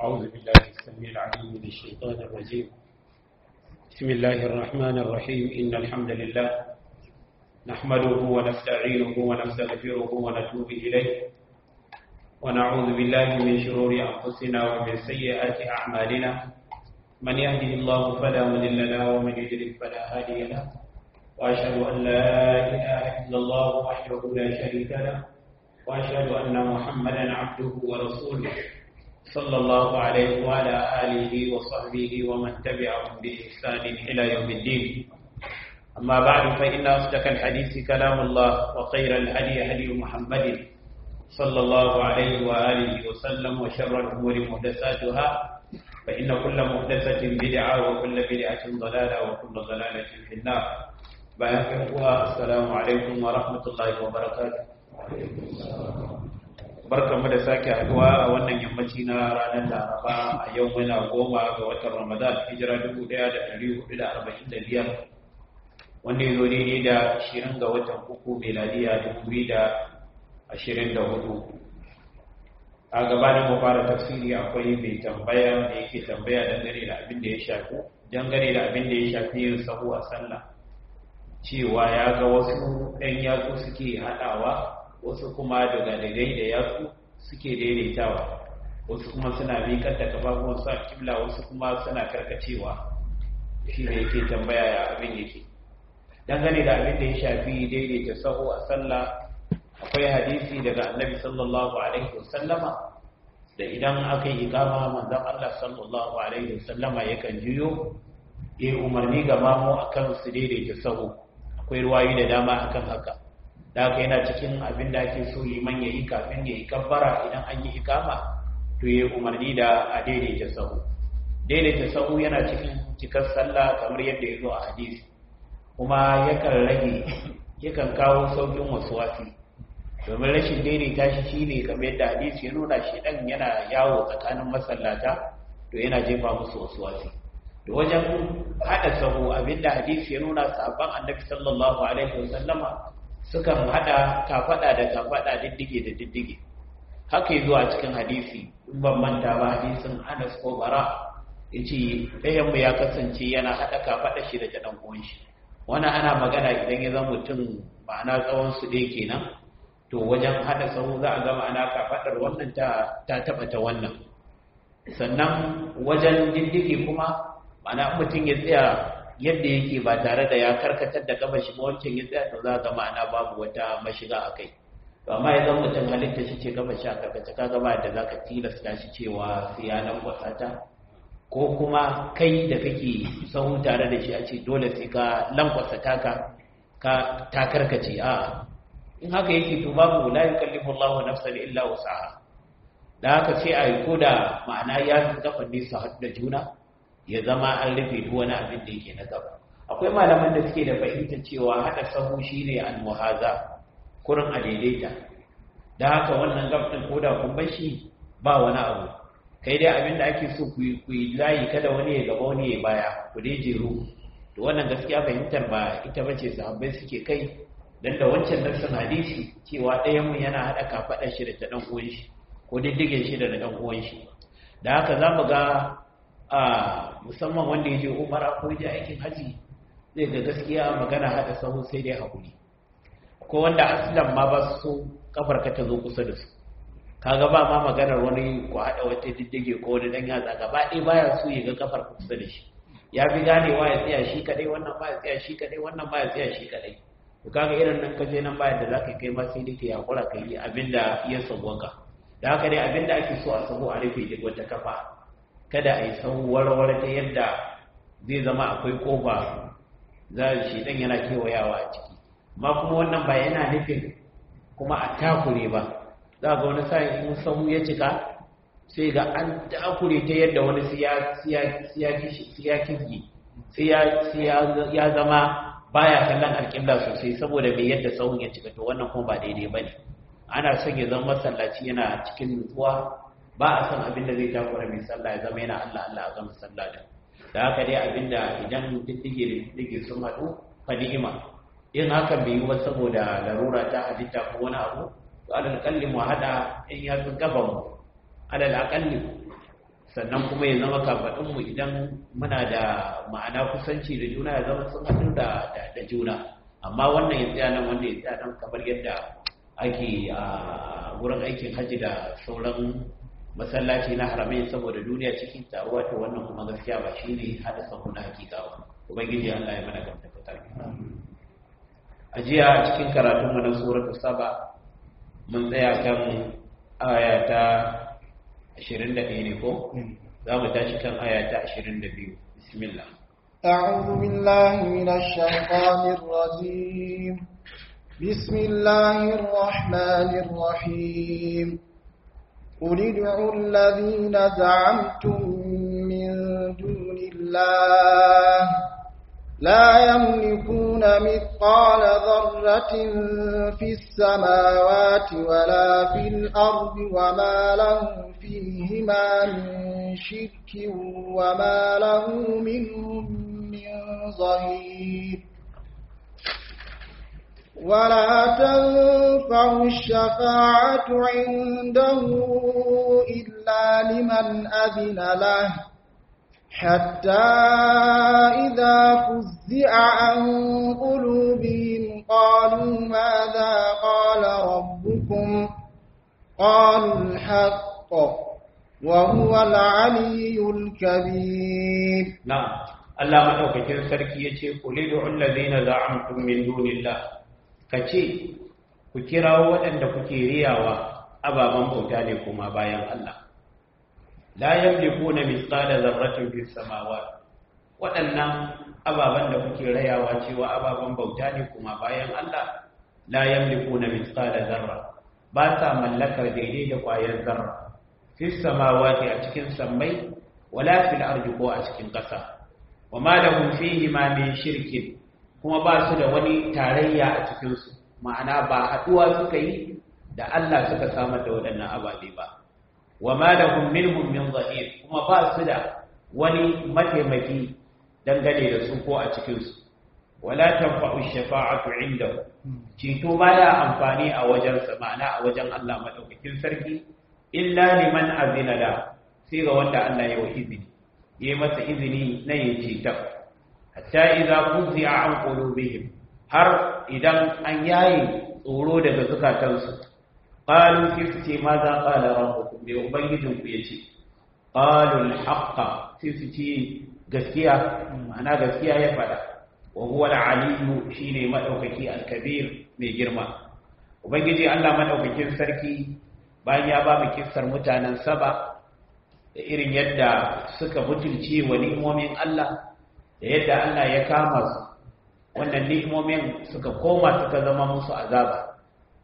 أعوذ بالله السميع العليم من الشيطان الرجيم بسم الله الرحمن الرحيم إن الحمد لله نحمده ونستعينه ونستغفره ونتوب إليه ونعوذ بالله من شرور أنفسنا ومن سيئات أعمالنا من يهده الله فلا مضل له ومن يضلل فلا هادي له وأشهد أن لا إله إلا الله وحده لا شريك له وأشهد أن محمدا عبده ورسوله صلى الله عليه وعلى آله وصحبه ومن تبعهم بإحسان إلى يوم الدين أما بعد فإن أصدق الحديث كلام الله وخير الهدي هدي محمد صلى الله عليه وآله وسلم وشر الأمور محدثاتها فإن كل محدثة بدعة وكل بدعة ضلالة وكل ضلالة في النار bayan uwa assalamu alaikum wa rahmatullahi wa barakatuh barkamu da sake haduwa a wannan yammaci na ranar laraba a yau muna goma ga watan ramadan hijira 1445 wanda ya zo daidai da 20 ga watan uku meladiya 2024 a gabanin mu fara tafsiri akwai mai tambaya da yake tambaya dangane da abin da ya shafi dangane da abin da ya shafi yin sahu a sallah cewa ya ga wasu ɗan yatsu suke haɗawa wasu kuma daga daidai da yatsu suke daidaitawa wasu kuma suna miƙar da kafafuwan su a kibla wasu kuma suna karkacewa shi ne yake tambaya ya abin yake dangane da abin da ya shafi daidaita sahu a sallah akwai hadisi daga annabi sallallahu alaihi wasallama da idan aka yi ikama manzon Allah sallallahu alaihi wasallama yakan juyo ya umarni ga mamu akan su daidaita sahu akwai ruwayi da dama akan haka da haka yana cikin abin da ake so liman ya yi kafin ya yi kabbara idan an yi ikama to ya umarni da a daidaita sahu daidaita sahu yana cikin cikar sallah kamar yadda ya zo a hadisi kuma yakan rage yakan kawo saukin wasu wasi domin rashin daidaita shi shine kamar yadda hadisi ya nuna shi dan yana yawo tsakanin masallata to yana jefa musu wasu wasi da wajen hada sahu abinda hadisi ya nuna sabon annabi sallallahu alaihi wasallama sukan hada kafada da kafada diddige da diddige haka yazo a cikin hadisi in ban manta ba hadisin Anas ko Bara yace ɗayan mu ya kasance yana hada kafada shi da dan uwan shi wannan ana magana idan ya zama mutum ma'ana tsawon su dai kenan to wajen hada sahu za a ga ma'ana kafadar wannan ta ta taba ta wannan sannan wajen diddige kuma ma'ana mutum ya tsaya yadda yake ba tare da ya karkatar da gaba shi wancan ya tsaya to za ga ma'ana babu wata mashiga a kai to amma ya zama mutum halitta shi ce gaba shi a karkace ka gaba da za ka tilasta shi cewa sai ya nan ta ko kuma kai da kake sahu tare da shi a ce dole sai ka lankwasa taka ka ta karkace a in haka yake to babu la yukallifu Allahu nafsan illa wus'aha da haka sai a yi koda ma'ana ya kafa nisa da juna ya zama an rufe duk wani abin da yake na gaba akwai malaman da suke da fahimtar cewa hada sahu shine al-muhaza kurin a daidaita da haka wannan gabdin koda kun bar shi ba wani abu kai dai abin da ake so ku yi layi kada wani ya gaba wani ya baya ku dai jeru to wannan gaskiya fahimtar ba ita bace sahabbai suke kai dan da wancan nassin hadisi cewa ɗayan mu yana hada kafaɗar shi da ta dan uwan shi ko diddigen shi da na dan uwan shi da haka za mu ga a musamman wanda ya je umara ko ya je aikin haji zai ga gaskiya magana hada sahu sai dai hakuri ko wanda aslan ma ba su kafar ka ta zo kusa da su kaga ba ma maganar wani ko hada wata diddige ko wani dan yatsa gaba ɗaya baya so ya ga kafar kusa da shi ya fi ganewa ya tsaya shi kadai wannan ba ya tsaya shi kadai wannan ba ya tsaya shi kadai to kaga irin nan ka je nan bayan da zaka kai ma sai dai ka yakura ka yi abinda ya sauwaka da haka dai abinda ake so a sahu a rufe duk wata kafa kada a yi warware ta yadda zai zama akwai kofa za a shi dan yana kewayawa a ciki ma kuma wannan ba yana nufin kuma a takure ba za ga wani sa'in in sahu ya cika sai ga an takure ta yadda wani siya kirgi sai ya zama baya kallon alƙibla sosai saboda bai yadda sahun ya cika to wannan kuma ba daidai ba ne ana son ya zama masallaci yana cikin nutsuwa ba a san abin da zai takura mai sallah ya zama yana Allah Allah a gama sallah da da haka dai abin da idan diddige da diddige sun haɗu fa ni'ima in hakan bai yi ba saboda larura ta halitta ko wani abu to alal kalli mu hada in ya sun gaban mu alal akalli sannan kuma ya zama kafaɗinmu idan muna da ma'ana kusanci da juna ya zama sun haɗu da da juna amma wannan ya tsaya nan wanda ya tsaya nan kamar yadda ake a wurin aikin hajji da sauran masallaci na haramai saboda duniya cikin taruwa ta wannan kuma gaskiya ba shi ne haɗa sahu na hakika ba ubangiji allah ya mana gamta fitar a jiya a cikin karatunmu na suratul saba mun tsaya kan aya ta 21 ne ko za mu tashi kan aya ta 22 bismillah أعوذ بالله من الشيطان الرجيم بسم الله الرحمن الرحيم قل ادعوا الذين زعمتم من دون الله لا يملكون مثقال ذرة في السماوات ولا في الأرض وما لهم فيهما من شرك وما له منهم من ظهير ولا تنفع الشفاعة عنده إلا لمن أذن له حتى إذا فزع عن قلوبهم قالوا ماذا قال ربكم قالوا الحق وهو العلي الكبير نعم الله مدوكين sarki yace qul ud'u allazina za'amtum min dunillah kace ku kirawo waɗanda kuke riyawa ababan bauta ne kuma bayan Allah la yamlikuna mithqala dharratin fis samawati waɗannan ababan da kuke rayawa cewa ababan bauta ne kuma bayan Allah la yamlikuna mithqala dharra ba sa mallakar daidai da ƙwayar zarra fis samawati a cikin sammai wala fil ardi ko a cikin ƙasa wa ma lahum fihi ma min shirkin kuma ba su da wani tarayya a cikin su ma'ana ba haduwa suka yi da Allah suka samar da waɗannan ababe ba wa ma lahum minhum min zahir kuma ba su da wani mataimaki dangane da su ko a cikin su wala tanfa'u shafa'atu indahu ceto baya amfani a wajensa ma'ana a wajen Allah madaukakin sarki illa liman azina la sai ga wanda Allah ya wa izini yayi masa izini na yin ceta hatta idza fuzi'a an qulubihim har idan an yayi tsoro daga zukatansu qalu fi ma za qala rabbukum bi ubangijin ku yace qalu al-haqqa sai su ce gaskiya ma'ana gaskiya ya fada wa huwa al-aliyyu shine madaukaki al-kabir mai girma ubangiji Allah madaukakin sarki bayan ya ba mu kissar mutanen saba da irin yadda suka butulce wa ni'imomin Allah da yadda Allah ya kama su wannan ni'imomin suka koma suka zama musu azaba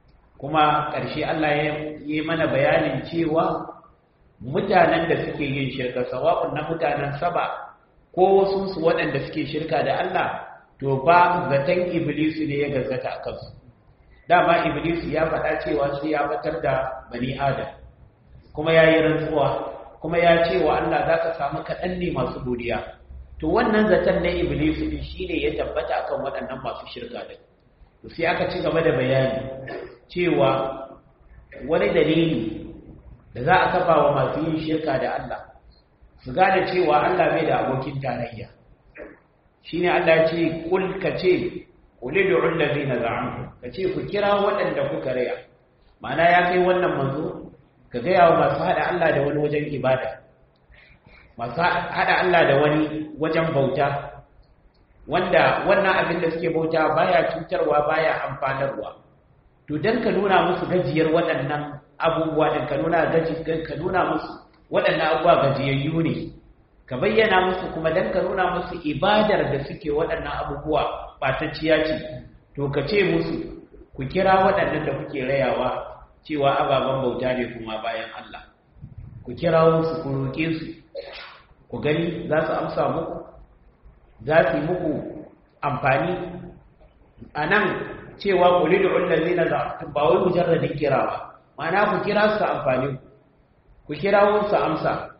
kuma ƙarshe Allah ya yi mana bayanin cewa mutanen da suke yin shirka sawa'un na mutanen saba ko wasu su waɗanda suke shirka da Allah to ba zaton iblisu ne ya gazzata a kansu dama iblisu ya faɗa cewa shi ya batar da bani adam kuma ya yi rantsuwa kuma ya ce wa Allah za ka samu kaɗan ne masu godiya to wannan zaton na iblisu ne shi ne ya tabbata akan waɗannan masu shirka da to sai aka ci gaba da bayani cewa wani dalili da za a kafa wa masu yin shirka da Allah su gane cewa Allah bai da abokin tarayya shine Allah ya ce kul ka ce qul ud'u allazina za'amtum ka ce ku kira waɗanda kuka raya ma'ana ya kai wannan manzo ka ga wa masu hada Allah da wani wajen ibada masu hada Allah da wani wajen bauta wanda wannan abin da suke bauta baya cutarwa baya amfanarwa to dan ka nuna musu gajiyar waɗannan abubuwa din ka nuna gaji ka nuna musu waɗannan abubuwa gajiyayyu ne ka bayyana musu kuma dan ka nuna musu ibadar da suke waɗannan abubuwa ɓatacciya ce to ka ce musu ku kira waɗannan da kuke rayawa cewa ababen bauta ne kuma bayan Allah ku kira musu ku roƙe su ku gani za su amsa muku za su yi muku amfani a nan cewa ku lidu ullazi na ba wai mujarradin kira ba ma'ana ku kira su amfani ku kira su amsa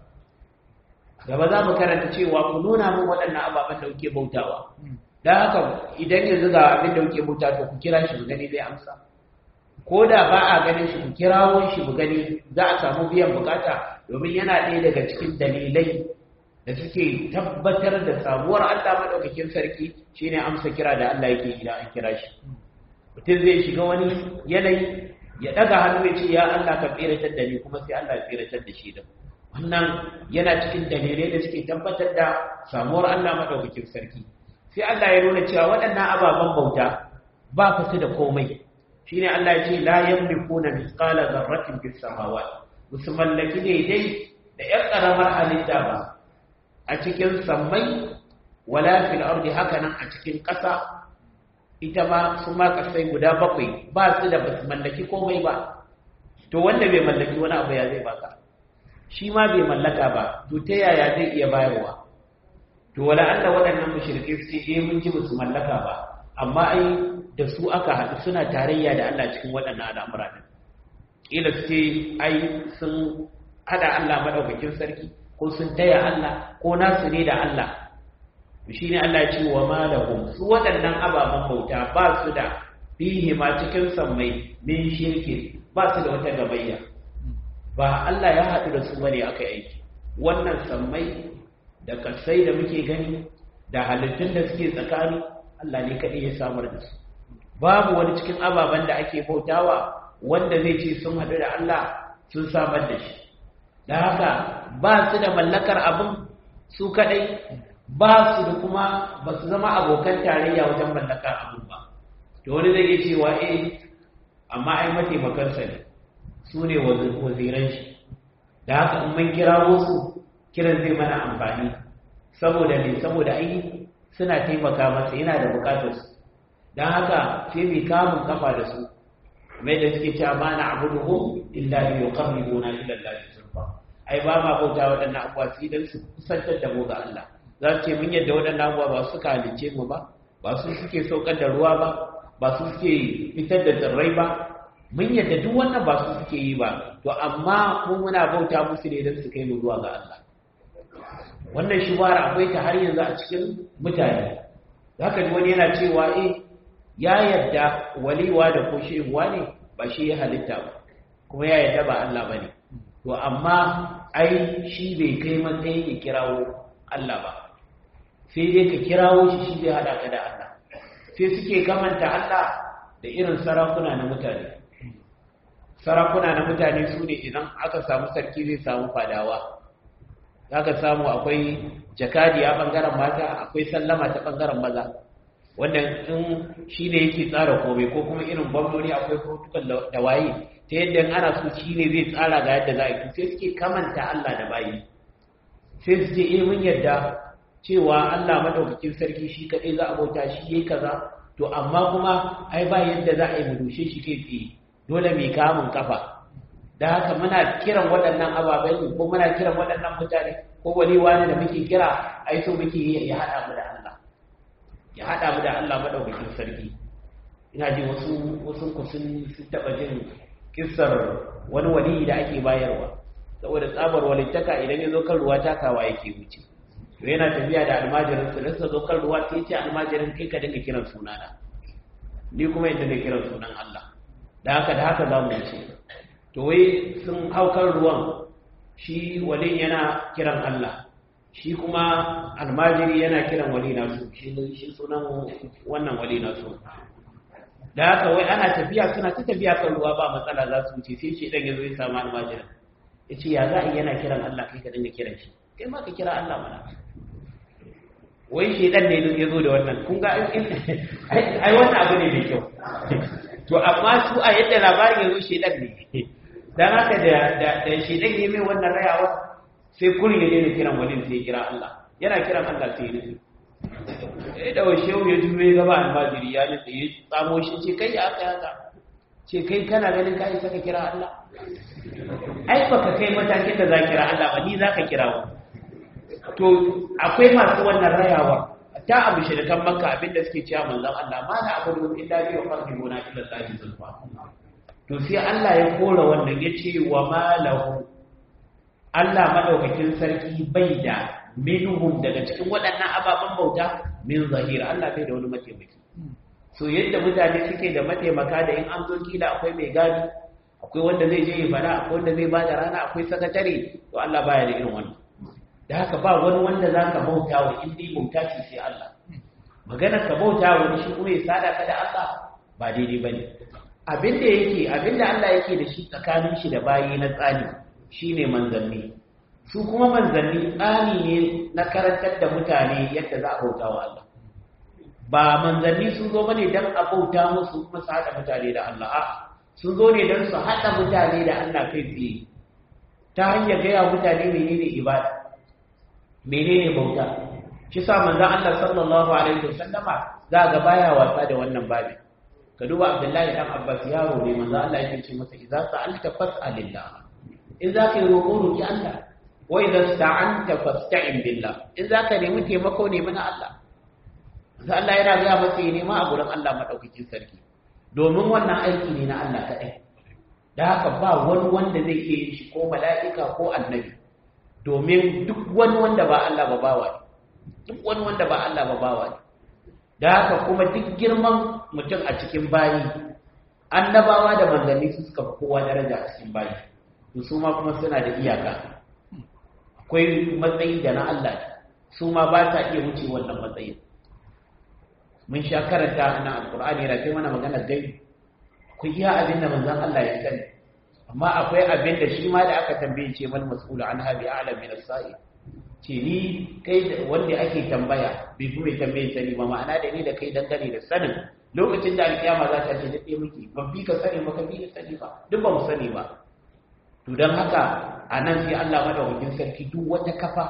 gaba za mu karanta cewa ku nuna min waɗannan ababen da kuke bautawa don haka idan yanzu ga abin da kuke bauta to ku kira shi gani zai amsa ko da ba a ganin shi ku kirawo shi mu gani za a samu biyan bukata domin yana ɗaya daga cikin dalilai da suke tabbatar da samuwar Allah maɗaukakin sarki shine amsa kira da Allah yake idan an kira shi mutum zai shiga wani yanayi ya ɗaga hannu ya ce ya Allah ka tsiratar da ni kuma sai Allah ya tsiratar da shi da wannan yana cikin dalilai da suke tabbatar da samuwar Allah maɗaukakin sarki sai Allah ya nuna cewa waɗannan ababen bauta ba fa su da komai shine Allah ya ce la yamlikuna mithqala dharratin fis samawati musu mallaki daidai da ƴan ƙaramar halitta ba a cikin sammai wala fil ardi hakanan a cikin ƙasa ita ma su ma ƙasai guda bakwai ba su da basu mallaki komai ba to wanda bai mallaki wani abu ya zai baka shi ma bai mallaka ba to ta yaya zai iya bayarwa to wala Allah waɗannan mushrike su ce eh mun ji musu mallaka ba amma ai da su aka haɗu suna tarayya da Allah cikin waɗannan al'amura din kila su ce ai sun hada Allah madaukakin sarki ko sun taya Allah ko nasu ne da Allah shi ne Allah ce wa malahum su waɗannan ababen bauta ba su da fihi ma cikin sammai min shirki ba su da wata gabayya ba Allah ya haɗu da su bane aka aiki wannan sammai da kasai da muke gani da halittun da suke tsakani Allah ne kaɗai ya samar da su babu wani cikin ababen da ake bautawa wanda zai ce sun haɗu da Allah sun samar da shi da haka ba su da mallakar abin su kaɗai ba su da kuma ba su zama abokan tarayya wajen mallakar abin ba to wani zai iya cewa eh amma ai mataimakansa ne su ne waziran shi da haka in mun kira wasu kiran zai mana amfani saboda ne saboda ai suna taimaka masa yana da bukatar su don haka sai mai kamun kafa da su mai da suke cewa ma na abuduhum illa li yuqarribuna ila Allah zulfa ai ba ma bauta waɗannan abuwa su idan su kusantar da mu ga Allah za su ce mun yadda waɗannan abuwa ba su suka halice mu ba ba su suke saukar da ruwa ba ba su suke fitar da tsirrai ba mun yadda duk wannan ba su suke yi ba to amma mu muna bauta musu ne don su kai mu zuwa ga Allah wannan shubara akwai ta har yanzu a cikin mutane zaka ji wani yana cewa eh ya yadda waliwa da ko shehuwa ne ba shi ya halitta ba kuma ya yadda ba Allah ba ne to amma ai shi bai kai matsayin ya kirawo Allah ba sai dai ka kirawo shi shi zai haɗa ka da Allah sai suke kamanta Allah da irin sarakuna na mutane sarakuna na mutane su ne idan aka samu sarki zai samu fadawa za ka samu akwai jakadi a ɓangaren mata akwai sallama ta ɓangaren maza wanda in shi ne yake tsara komai ko kuma irin gwamnoni akwai protocol da waye ta yadda ana so shi ne zai tsara ga yadda za a yi sai suke kamanta Allah da bayi sai su ce eh mun yarda cewa Allah madaukakin sarki shi kadai za a bauta shi yayi kaza to amma kuma ai ba yadda za a yi mu dushe shi kai tsaye dole mai kamun kafa da haka muna kiran waɗannan ababen ko muna kiran waɗannan mutane ko wani wani da muke kira ai so muke ya haɗa mu da Allah ya haɗa mu da Allah madaukakin sarki ina ji wasu wasu ku sun taɓa jin kissar wani wali da ake bayarwa saboda tsabar walittaka idan ya zo kan ruwa takawa yake wuce to yana tafiya da almajirin su da zo kan ruwa sai ce almajirin kai ka dinga kiran sunana ni kuma yadda na kiran sunan Allah da haka da haka za mu wuce to wai sun hau kan ruwan shi walin yana kiran Allah shi kuma almajiri yana kiran wali nasu shi sunan wannan wali nasu da haka wai ana tafiya suna ta tafiya kan ruwa ba matsala za su wuce sai shi dan yazo ya samu almajirin ya ce ya za a yana kiran Allah kai ka dinga kiran shi kai ma ka kira Allah mana wai shi dan ne ya zo da wannan kun ga ai wannan abu ne mai kyau to amma su a yadda labarin yazo shi dan ne dan haka da da da shi dan ne mai wannan rayawa sai kurin ya daina kiran walin sai ya kira Allah yana kiran Allah sai ya nufi sai da shehu ya juyo ya gaba almajiri ya nufi ya tsamo shi ce kai ya aka yaka ce kai kana ganin ka isa ka kira Allah ai baka kai matakin da za kira Allah ba ni za ka kira wa to akwai masu wannan rayawa ta abu shirkan makka abinda suke cewa manzon Allah ma na abudu illa bi yuqarribuna ila Allah zulfa to sai Allah ya kora wannan yace wa malahu Allah madaukakin sarki bai da minhum daga cikin waɗannan ababen bauta min zahir Allah bai da wani mataimaki so yadda mutane suke da mataimaka da in an zo kila akwai mai gadi akwai wanda zai je ya fada akwai wanda zai ba da rana akwai sakatare to Allah baya da irin wannan da haka ba wani wanda za ka bauta wa in dai bauta ce sai Allah maganar ka bauta wa shi kuma ya sada ka da Allah ba daidai bane abin da yake abin da Allah yake da shi tsakanin shi da bayi na tsani shine manzanni su kuma manzanni tsani ne na karantar da mutane yadda za a bauta wa Allah ba manzanni sun zo bane dan a bauta musu kuma su haɗa mutane da Allah a sun zo ne dan su haɗa mutane da Allah kai tsaye ta hanyar gaya mutane menene ibada menene bauta shi sa manzon Allah sallallahu alaihi wasallama za ga baya wasa da wannan babi ka duba Abdullahi dan Abbas yaro ne manzon Allah yake ce masa idza sa'alta fas'alillah in za ka yi roƙo roƙi Allah wa idza sta'anta fasta'in billah in za ka nemi taimako nemi na Allah sai Allah yana ga masa ya nema a gurin Allah madaukakin sarki domin wannan aiki ne na Allah kaɗai da haka ba wani wanda zai iya yin shi ko mala'ika ko annabi domin duk wani wanda ba Allah ba bawa ne duk wani wanda ba Allah ba bawa ne da haka kuma duk girman mutum a cikin bayi annabawa da manzanni su suka fi kowa daraja a cikin bayi to su ma kuma suna da iyaka akwai matsayi da na Allah su ma ba ta iya wuce wannan matsayin mun sha karanta na alkur'ani yana kai mana magana gai ku iya abin da manzon Allah ya sani amma akwai abin da shi ma da aka tambaye ce mal mas'ulu an habi a'lam min as-sa'i ce ni kai wanda ake tambaya bai fi mai tambaye sani ba ma'ana da ni da kai dangane da sanin lokacin da alkiyama za ta ce da ɗaya muke ban bi ka sani ba ka bi ka sani ba duk ba mu sani ba to don haka a nan sai Allah madaukakin sarki duk wata kafa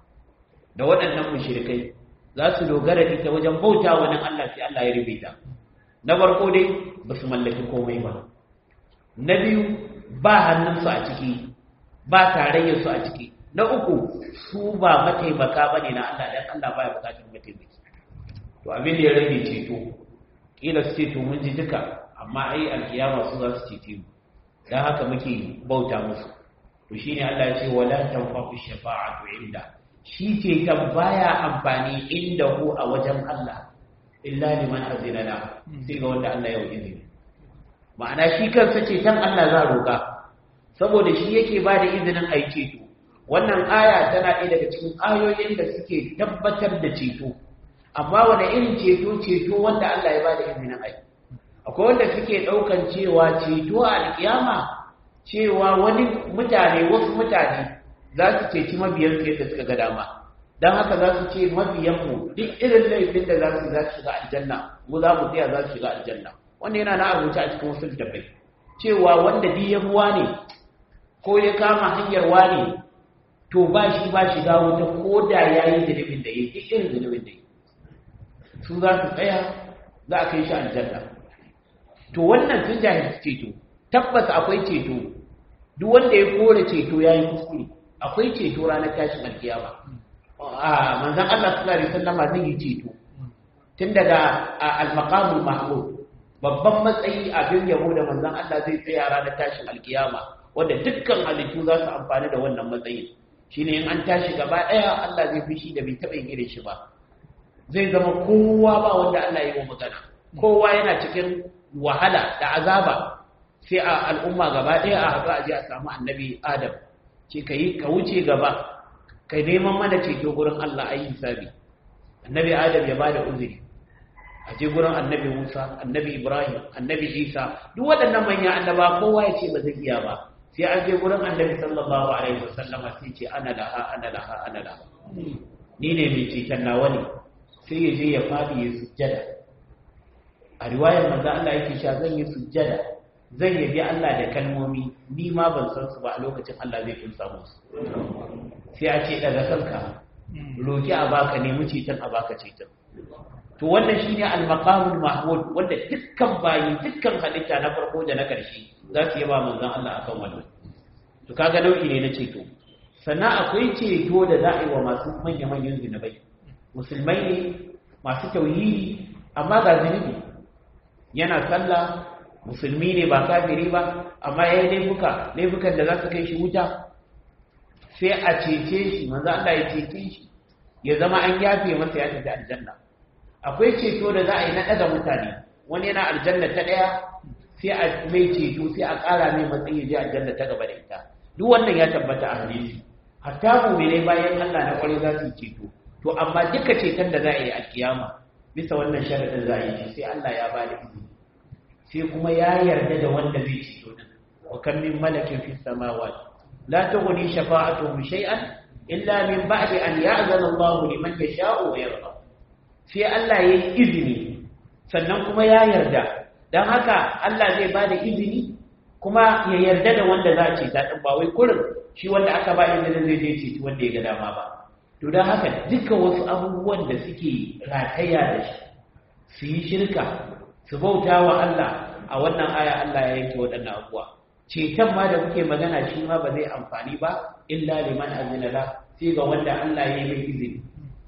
da waɗannan mushrikai za su dogara ita wajen bauta wani Allah sai Allah ya rubuta na farko dai ba su mallaki komai ba na biyu ba hannunsu a ciki ba tarayyarsu a ciki na uku su ba mataimaka ba ne na Allah dan Allah ba ya bukatar mataimaki to abin da ya rage ceto kila su ce to mun ji duka amma ai alkiyama su za su cece mu dan haka muke bauta musu to shine Allah ya ce wala tanfa'u shafa'atu inda shi ce baya amfani inda hu a wajen Allah illa liman azina la sai ga wanda Allah ya yi izini ma'ana shi kansa ce tan Allah za roka saboda shi yake ba da izinin ai ceto wannan aya tana ɗaya daga cikin ayoyin da suke tabbatar da ceto amma wani irin ceto ceto wanda Allah ya ba da izinin ai akwai wanda suke ɗaukan cewa ceto a alƙiyama cewa wani mutane wasu mutane za su ceci mabiyansu yadda suka ga dama don haka za su ce mabiyanmu duk irin laifin da za su za su shiga aljanna mu za mu tsaya za su shiga aljanna wanda yana na rubuce a cikin wasu littafai cewa wanda duk ya buwa ne ko ya kama hanyar wane to ba shi ba shiga wuta ko da ya yi zunubin da ya yi duk irin zunubin da ya yi su za su tsaya za a kai shi aljanna to wannan sun jahilci ceto tabbas akwai ceto duk wanda ya kore ceto ya yi kuskure akwai ceto ranar tashin alkiyama a manzan Allah sallallahu alaihi wasallam zai yi ceto tun daga al-maqamul mahmud babban matsayi abin yabo da manzan Allah zai tsaya ranar tashin alkiyama wanda dukkan halittu za su amfani da wannan matsayi shine in an tashi gaba daya Allah zai fishi da bai taɓa yin shi ba zai zama kowa ba wanda Allah ya yi magana kowa yana cikin wahala da azaba sai a al'umma gaba ɗaya a haɗu a je a samu annabi adam ce ka yi ka wuce gaba ka neman mana ceto gurin Allah ayi hisabi annabi adam ya bada uzuri a je gurin annabi Musa annabi Ibrahim annabi Isa duk waɗannan manyan annaba kowa ya ce ba zai iya ba sai an je gurin annabi sallallahu alaihi wasallam sai ce ana laha ana laha ana laha ni ne mai ceton nawa ne sai ya je ya fadi ya sujjada a riwayar manzo Allah yake cewa zan yi sujjada zan yabi Allah da kalmomi ni ma ban san su ba a lokacin Allah zai kunsa musu sai a ce daga kanka roki a baka nemi ceton a baka ceton to wannan shine al-maqamul mahmud wanda dukkan bayi dukkan halitta na farko da na karshe za su yaba manzon Allah akan wannan to kaga nau'i ne na ceto sannan akwai ceto da za a yi wa masu manya manyan zinubai musulmai ne masu tauhidi amma ga zinubi yana sallah musulmi ne ba kafiri ba amma ya yi laifuka laifukan da za su kai shi wuta sai a cece shi manzo Allah ya cece shi ya zama an yafe masa ya tafi aljanna akwai ceto da za a yi na ɗaga mutane wani yana aljanna ta daya sai a mai ceto sai a ƙara mai matsayi je aljanna ta gaba da ita duk wannan ya tabbata a hadisi hatta mu'minai bayan Allah na kwarai za su ceto to amma duka ceton da za a yi a kiyama bisa wannan sharadin za a yi sai Allah ya ba da izini sai kuma ya yarda da wanda zai ceto din wa kan min malakin fis samawati la tughni shafa'atuhum shay'an illa min ba'di an ya'zana Allah liman yasha'u wa yarda sai Allah yayi izini sannan kuma ya yarda dan haka Allah zai ba da izini kuma ya yarda da wanda za a ce ta din ba wai kurin shi wanda aka ba izinin zai je ce wanda ya ga dama ba to dan haka duka wasu abubuwan da suke rataya da shi su yi shirka su bauta wa Allah a wannan aya Allah ya yanke waɗannan abubuwa ceton ma da kuke magana shi ma ba zai amfani ba illa liman azina la sai ga wanda Allah ya yi mai izini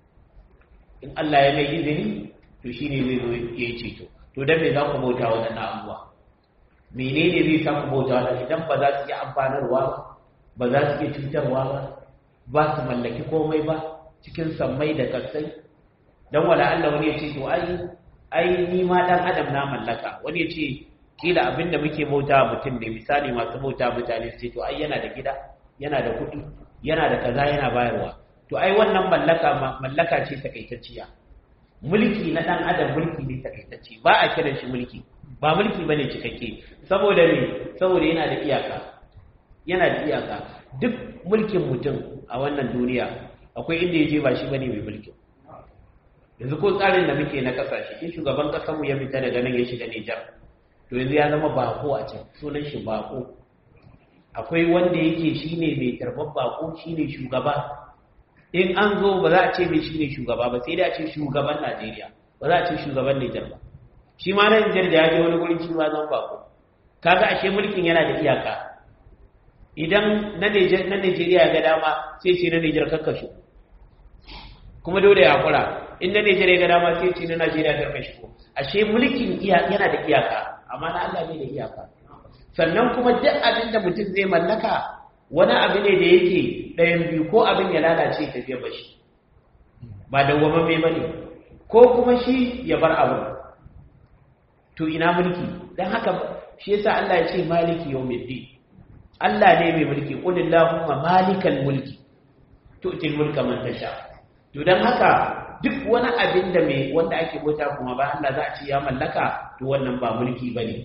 in Allah ya mai izini to shine zai zo ya yi ceto to dan me za ku bauta waɗannan abubuwa menene zai sa ku bauta waɗannan idan ba za su yi amfanarwa ba ba za su iya cutarwa ba ba su mallaki komai ba cikin sammai da kasai dan wala Allah wani ya ce to ai ai ni ma dan adam na mallaka wani ya ce kila abinda muke bauta mutum ne misali masu bauta mutane su ce to ai yana da gida yana da kuɗi yana da kaza yana bayarwa to ai wannan mallaka mallaka ce takaitacciya mulki na dan adam mulki ne takaitacce ba a kiran shi mulki ba mulki bane cikakke saboda me saboda yana da iyaka yana da iyaka duk mulkin mutum a wannan duniya akwai inda yaje ba shi bane mai mulkin yanzu ko tsarin da muke na kasashe in shugaban kasarmu ya fita daga nan ya shiga Nijar to yanzu ya zama bako a can sunan shi bako akwai wanda yake shine mai tarbar bako shine shugaba in an zo ba za a ce mai shine shugaba ba sai dai a ce shugaban Najeriya ba za a ce shugaban Nijar ba shi ma na Nijar da ya je wani gurin shi ma zan bako kaga ashe mulkin yana da iyaka idan na Najeriya ya ga dama sai shi na Nijar kakkashe kuma dole ya hakura in na Najeriya ga dama sai ce na Najeriya ta kashi ko ashe mulkin yana da iyaka amma na Allah bai da iyaka sannan kuma duk abin da mutum zai mallaka wani abu ne da yake ɗayan biyu ko abin ya lalace ta fiye ba shi ba dawwama mai bane ko kuma shi ya bar abu to ina mulki dan haka shi yasa Allah ya ce maliki yawmiddin Allah ne mai mulki qul illahumma malikal mulki tu'til mulka man tasha to dan haka duk wani abin da mai wanda ake bauta kuma ba Allah za a ce ya mallaka to wannan ba mulki bane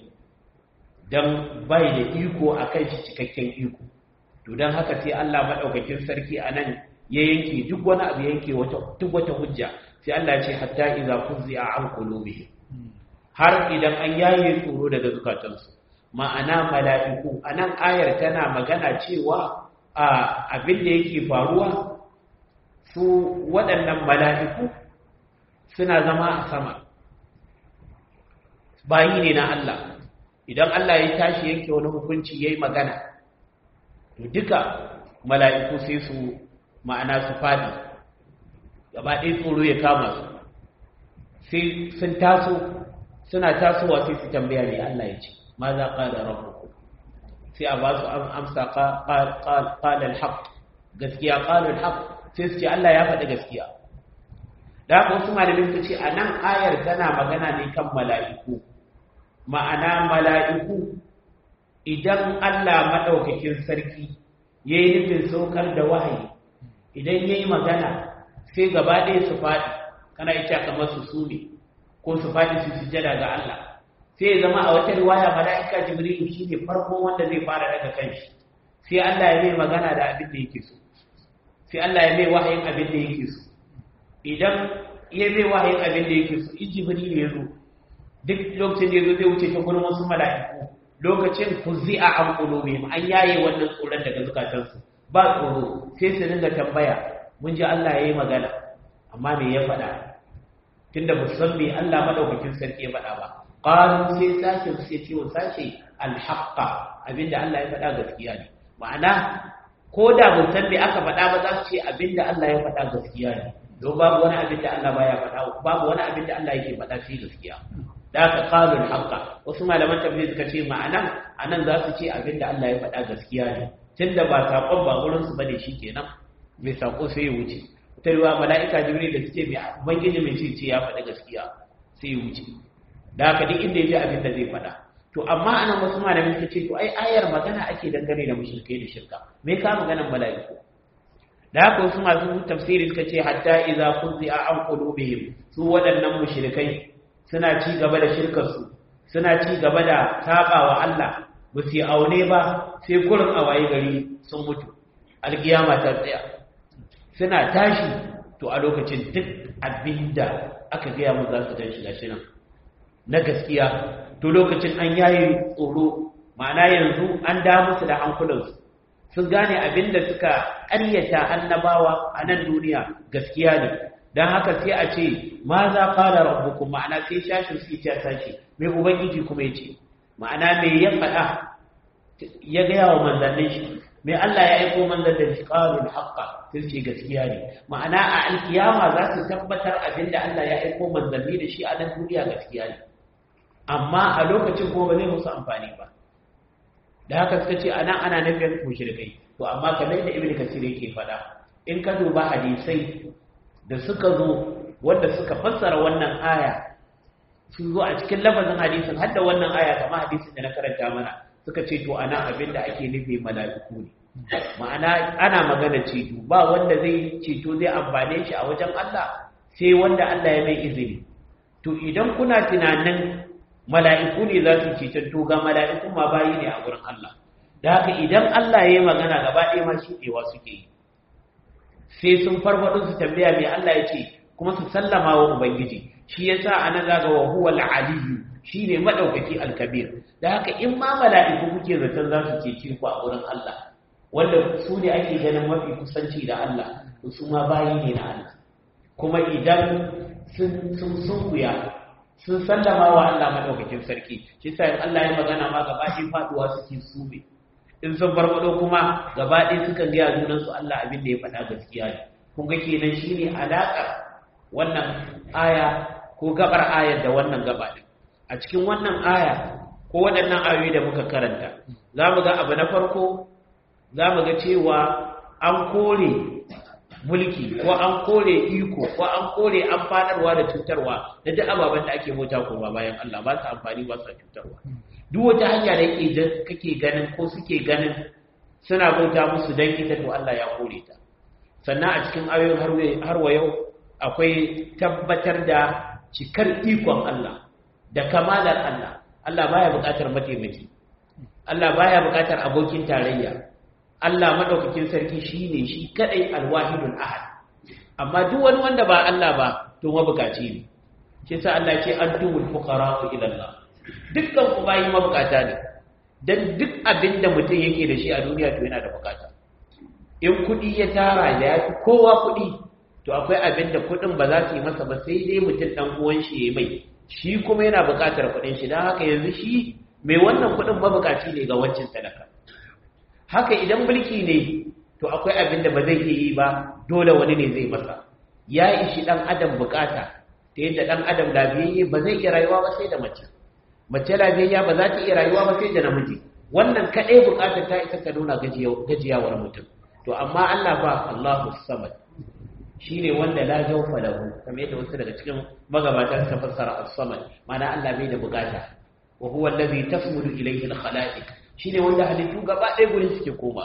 dan bai da iko akan shi cikakken iko to dan haka sai Allah madaukakin sarki anan ya yanke duk wani abu yanke wata duk wata hujja sai Allah ya ce hatta idza fuzi'a an qulubihim har idan an yaye tsoro daga zukatansu ma'ana mala'iku anan ayar tana magana cewa a abin da yake faruwa su waɗannan mala'iku suna zama a sama bayi ne na Allah idan Allah ya tashi yanke wani hukunci ya yi magana to duka mala'iku sai su ma'ana su fadi gaba ɗaya tsoro ya kama su sai sun taso suna tasowa sai su tambaya ne Allah ya ce ma za ƙada rabu sai a ba su amsa ƙalar haƙ gaskiya ƙalar haƙ sai su ce Allah ya faɗi gaskiya da haka wasu malamin su ce a nan ayar tana magana ne kan mala'iku ma'ana mala'iku idan Allah maɗaukakin sarki ya yi nufin saukar da wahayi idan ya yi magana sai gaba ɗaya su faɗi kana ita kamar su su ne ko su faɗi su sujada ga Allah sai ya zama a wata riwaya mala'ika jibril shi ne farko wanda zai fara daga kanshi sai Allah ya mai magana da abin da yake so sai Allah ya mai wahayin abin da yake so idan ya mai wahayin abin da yake so in jibril ya zo duk lokacin da ya zo zai wuce ta gurin wasu mala'iku lokacin fuzi'a an qulubihim an yaye wannan tsoron daga zukatansu ba tsoro sai su dinga tambaya mun ji Allah ya yi magana amma me ya faɗa tunda ba san me Allah madaukakin sarki ya faɗa ba qalu sai sake sai ce wa sashe alhaqqa abinda Allah ya faɗa gaskiya ne ma'ana ko da mun san me aka faɗa ba za su ce abinda Allah ya faɗa gaskiya ne don babu wani abinda Allah baya faɗa babu wani abinda Allah yake faɗa shi gaskiya da aka qalu alhaqqa wasu malaman tafsir suka ce ma'anan anan za su ce abinda Allah ya faɗa gaskiya ne tunda ba sakon ba gurin su bane shikenan mai sako sai ya wuce ta yiwa mala'ika jibril da suke mai ubangiji mai ce ce ya faɗi gaskiya sai ya wuce da haka duk inda ya ji abin da zai faɗa to amma anan wasu malamin suka ce to ai ayar magana ake dangane da mushrikai da shirka me ka maganan mala'iku da haka wasu masu tafsiri suka ce hatta idza fuzi'a an qulubihim su waɗannan mushrikai suna ci gaba da shirkar su suna ci gaba da sabawa Allah ba su yi aune ba sai kurin a waye gari sun mutu alkiyama ta tsaya suna tashi to a lokacin duk abinda aka gaya mu za su gan shi gashi nan na gaskiya to lokacin an yayi tsoro ma'ana yanzu an da musu da hankulansu sun gane abinda suka ƙaryata annabawa a nan duniya gaskiya ne don haka sai a ce ma za fara rabbukum ma'ana sai shashin su ya tashi mai ubangiji kuma ya ce ma'ana me ya faɗa ya gaya wa manzannin shi mai Allah ya aiko manzan da qalul haqqa sai ce gaskiya ne ma'ana a alkiyama za su tabbatar abinda Allah ya aiko manzanni da shi a nan duniya gaskiya ne amma a lokacin kuma ba zai musu amfani ba da haka suka ce anan ana nufin mushrikai to amma kamar da ibnu kasir yake faɗa in ka duba hadisai da suka zo wanda suka fassara wannan aya sun zo a cikin lafazin hadisin hadda wannan aya kamar hadisin da na karanta mana suka ce to ana abin da ake nufi mala'iku ne ma'ana ana magana ceto ba wanda zai ceto zai amfane shi a wajen Allah sai wanda Allah ya mai izini to idan kuna tunanin mala'iku ne za su ceton to ga mala'iku ma bayi ne a wurin Allah da haka idan Allah ya yi magana gaba ɗaya ma shi ɗewa suke yi sai sun farfaɗo su tambaya mai Allah ya ce kuma su sallama wa Ubangiji shi ya sa ana zaga wa huwa al'aliyu shi ne maɗaukaki alkabir da haka in ma mala'iku kuke zaton za su cece ku a wurin Allah wanda su ne ake ganin mafi kusanci da Allah su ma bayi ne na Allah kuma idan sun sunkuya sun sallama wa Allah maɗaukakin sarki shi sa in Allah ya magana ma gaba ɗaya faɗuwa suke sube in sun farfado kuma gaba ɗaya sukan gaya junansu Allah abin da ya faɗa gaskiya ne kun ga kenan shine alaƙar wannan aya ko gabar ayar da wannan gaba ɗin a cikin wannan aya ko waɗannan ayoyi da muka karanta za mu ga abu na farko za mu ga cewa an kore mulki ko an kore iko ko an kore amfanarwa da cutarwa da duk ababen da ake mota ko ba bayan Allah ba su amfani ba su cutarwa duk wata hanya da yake kake ganin ko suke ganin suna bauta musu dan ita to Allah ya kore ta sannan a cikin ayoyin har wa yau akwai tabbatar da cikar ikon Allah da kamalar Allah Allah baya buƙatar mataimaki Allah baya buƙatar abokin tarayya Allah madaukakin sarki shine shi kadai alwahidul ahad amma duk wani wanda ba Allah ba to mabukaci ne shi sa Allah ce antumul fuqara'u ila Allah dukkan ku bayi mabukata ne dan duk abin da mutum yake da shi a duniya to yana da bukata in kudi ya tara da ya fi kowa kudi to akwai abin da kudin ba za su yi masa ba sai dai mutum dan uwan shi ya mai shi kuma yana bukatar kudin shi dan haka yanzu shi mai wannan kudin mabukaci ne ga wancan sadaka haka idan mulki ne to akwai abin da ba zai iya yi ba dole wani ne zai masa ya ishi dan adam bukata ta yadda dan adam lafiyayye ba zai iya rayuwa ba sai da mace mace lafiyayya ba za ta iya rayuwa ba sai da namiji wannan kadai bukatar ta isa ta nuna gajiyawar mutum to amma Allah ba Allahu samad shine wanda la jawfa lahu kamar yadda wasu daga cikin magabata suka fassara as-samad ma'ana Allah bai da bukata wa huwa allazi tasmudu ilayhi al-khalaiq shine wanda halittu gaba ɗaya gurin suke koma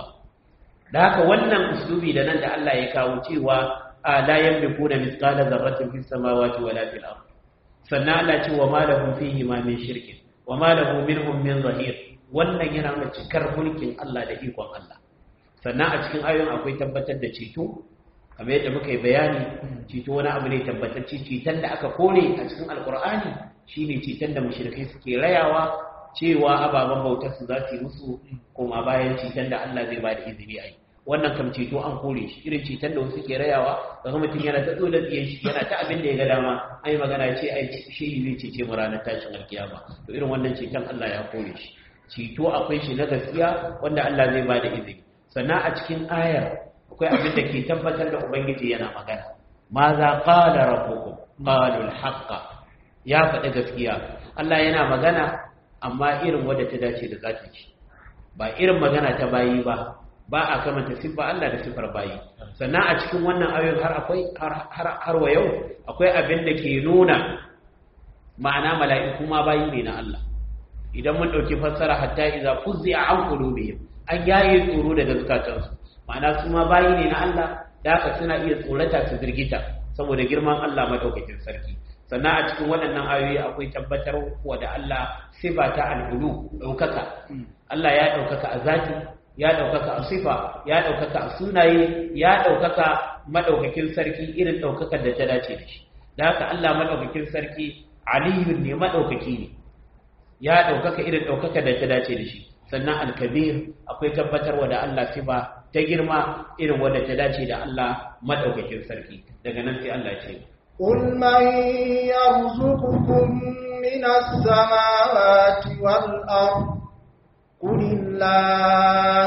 da haka wannan uslubi da nan da Allah ya kawo cewa la yamlikuna mithqala dharratin fis samawati wala fil ard sannan Allah ce wa ma lahum fihi ma min shirkin wa ma lahu minhum min zahir wannan yana nuna cikar mulkin Allah da ikon Allah sannan a cikin ayoyin akwai tabbatar da ceto kamar yadda muka yi bayani ceto wani abu ne tabbatacce ceton da aka kore a cikin alkur'ani shine ceton da mushrikai suke rayawa cewa ababen bautar su za su yi musu koma bayan ceton da Allah zai ba da izini a yi wannan kam ceto an kore shi irin ceton da wasu ke rayawa ga mutum yana ta tsola tsiyan shi yana ta abin da ya ga dama an yi magana ce ai shi zai cece mu ranar tashin alkiyama to irin wannan ceton Allah ya kore shi ceto akwai shi na gaskiya wanda Allah zai ba da izini sannan a cikin ayar akwai abin da ke tabbatar da ubangiji yana magana ma za qala rabbukum qalu al ya faɗi gaskiya Allah yana magana amma irin wadda ta dace da zaki ci ba irin magana ta bayi ba ba a kamanta siffa Allah da siffar bayi sannan a cikin wannan ayoyin har akwai har wa yau akwai abin da ke nuna ma'ana mala'iku ma bayi ne na Allah idan mun dauki fassara hatta idza fuzzi'a an qulubihim an yaye tsoro daga zukatansu ma'ana su ma bayi ne na Allah da haka suna iya tsorata su firgita saboda girman Allah madaukakin sarki sannan a cikin waɗannan ayoyi akwai tabbatar wa da Allah sifa ta al'ulu ɗaukaka Allah ya ɗaukaka a zati ya ɗaukaka a sifa ya ɗaukaka a sunaye ya ɗaukaka maɗaukakin sarki irin ɗaukakar da ta dace da shi da haka Allah maɗaukakin sarki aliyun ne maɗaukaki ne ya ɗaukaka irin ɗaukakar da ta dace da shi sannan alkabir akwai tabbatarwa da Allah sifa ta girma irin wadda ta dace da Allah maɗaukakin sarki daga nan sai Allah ce قل من يرزقكم من السماوات والأرض قل الله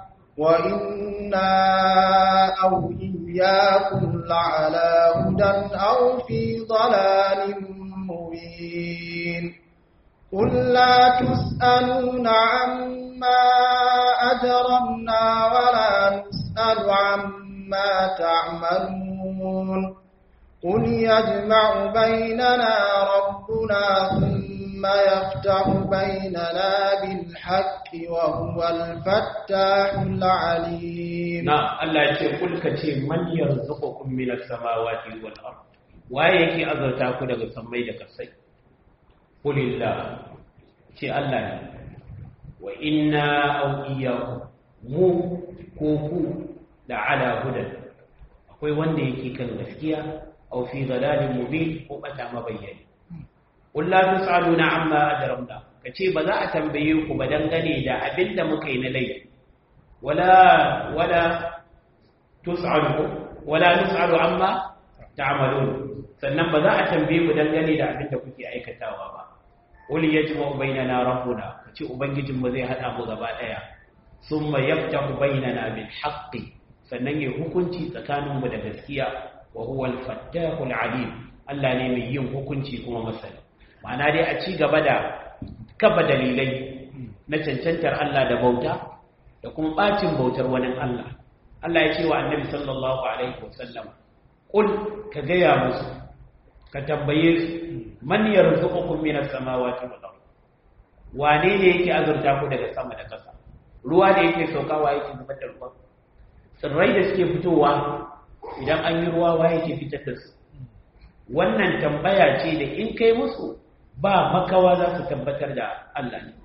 وإنا أو إياكم لعلى هدى أو في ضلال مبين قل لا تسألون عما أجرمنا ولا نسأل عما تعملون قل يجمع بيننا ربنا ثم يفتح بيننا بالحق وهو الفتاح العليم نعم الله يقول قل كتي من يرزقكم من السماوات والأرض waye yake azurta ku daga sammai da kasai kulillah ce Allah ne wa inna aw iyyakum mu ko ku da ala hudan akwai wanda yake kan gaskiya aw fi dhalalin mubin ko bata mabayyani qul la tusaluna amma ajramna kace ba za a tambaye ku ba dangane da abinda muka yi na laifi wala wala tusalu wala nusalu amma ta'malun sannan ba za a tambaye ku dangane da abinda kuke aikatawa ba qul yajma'u bainana rabbuna kace ubangijin mu zai hada mu gaba daya summa yaftahu bainana bil haqqi sannan ya hukunci tsakaninmu da gaskiya wa huwa al-fattahul alim Allah ne mai yin hukunci kuma masani ma'ana dai a ci gaba da kafa dalilai na cancantar Allah da bauta da kuma bacin bautar wani Allah Allah ya ce wa annabi sallallahu alaihi wasallam qul ka gaya musu ka tambaye su man yarzuqukum minas samawati wal ard wane ne yake azurta ku daga sama da ƙasa ruwa da yake saukawa yake zubar da ruwa tsirrai da suke fitowa idan an yi ruwa wa yake fitar da su wannan tambaya ce da in kai musu ba makawa za su tabbatar da Allah ne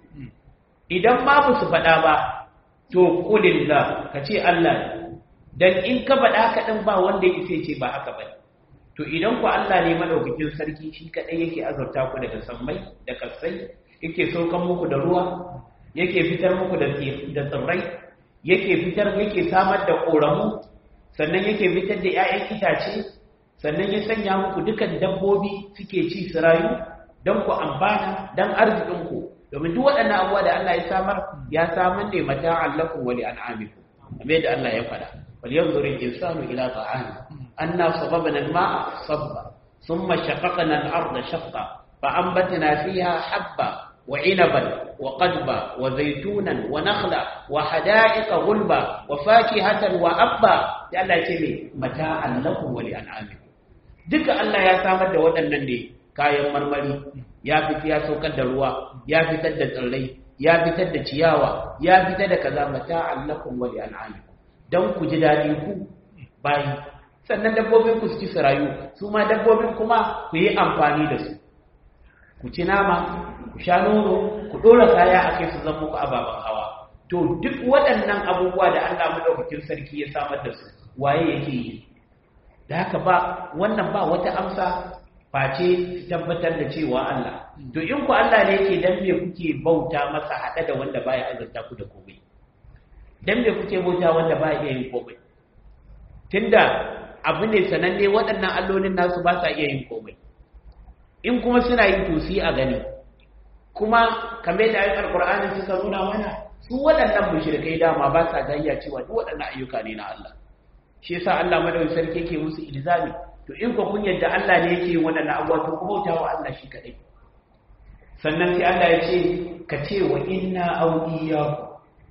idan ba su faɗa ba to kulillah ka ce Allah ne dan in ka faɗa ka ɗin ba wanda ya ce ba haka ba to idan ku Allah ne madaukakin sarki shi kaɗai yake azurta ku daga sammai da kasai yake saukan muku da ruwa yake fitar muku da tsirrai yake fitar yake samar da ƙoramu sannan yake fitar da 'ya'yan itace sannan ya sanya muku dukan dabbobi suke ci su rayu don ku amfana don arzikinku domin duk waɗannan abubuwa da Allah ya samar ya samar ne mata allakum wa li an'amikum kamar yadda Allah ya faɗa wal yanzur al-insanu ila ta'ami anna sababna al-ma'a sabba thumma shaqaqna al-arda shaqqa fa anbatna fiha habba وعنبا وقدبا وزيتونا ونخلا وحدائق غلبا وفاكهة وأبا الله يتمي متاعا لكم ولأنعامكم duka Allah ya samar da waɗannan ne kayan marmari ya fita ya saukar da ruwa ya fitar da tsirrai ya fitar da ciyawa ya fitar da kaza mata'an lakum wa li'an'amikum dan ku ji dadi ku bayi sannan dabbobin ku su ci su rayu su ma dabbobin kuma ku yi amfani da su ku ci nama ku sha nono ku dora kaya a kai su zama muku ababen hawa to duk waɗannan abubuwa da Allah madaukakin sarki ya samar da su waye yake yi da haka ba wannan ba wata amsa face tabbatar da cewa Allah to in ku Allah ne yake dan me kuke bauta masa hada da wanda baya azurta ku da komai dan me kuke bauta wanda baya iya yin komai tunda abu ne sananne waɗannan allolin nasu ba sa iya yin komai in kuma suna yin tosi a gani kuma kamar da ayyukan alkur'ani suka nuna mana su waɗannan mushrikai dama ba sa gayya cewa duk waɗannan ayyuka ne na Allah shi yasa Allah madawin sarki yake musu ilzami to in ko kun yadda Allah ne yake yin waɗannan abubuwa to ku bauta wa Allah shi kadai sannan sai Allah ya ce ka ce wa inna aw iyyaku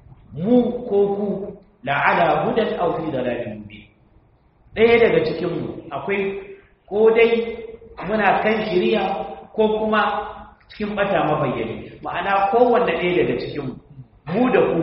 mu ko ku la ala hudan aw fi dalalin mubin ɗaya daga cikin mu akwai ko dai muna kan shiriya ko ko kuma cikin bata mabayyani ma'ana kowanne ɗaya daga cikin mu da ku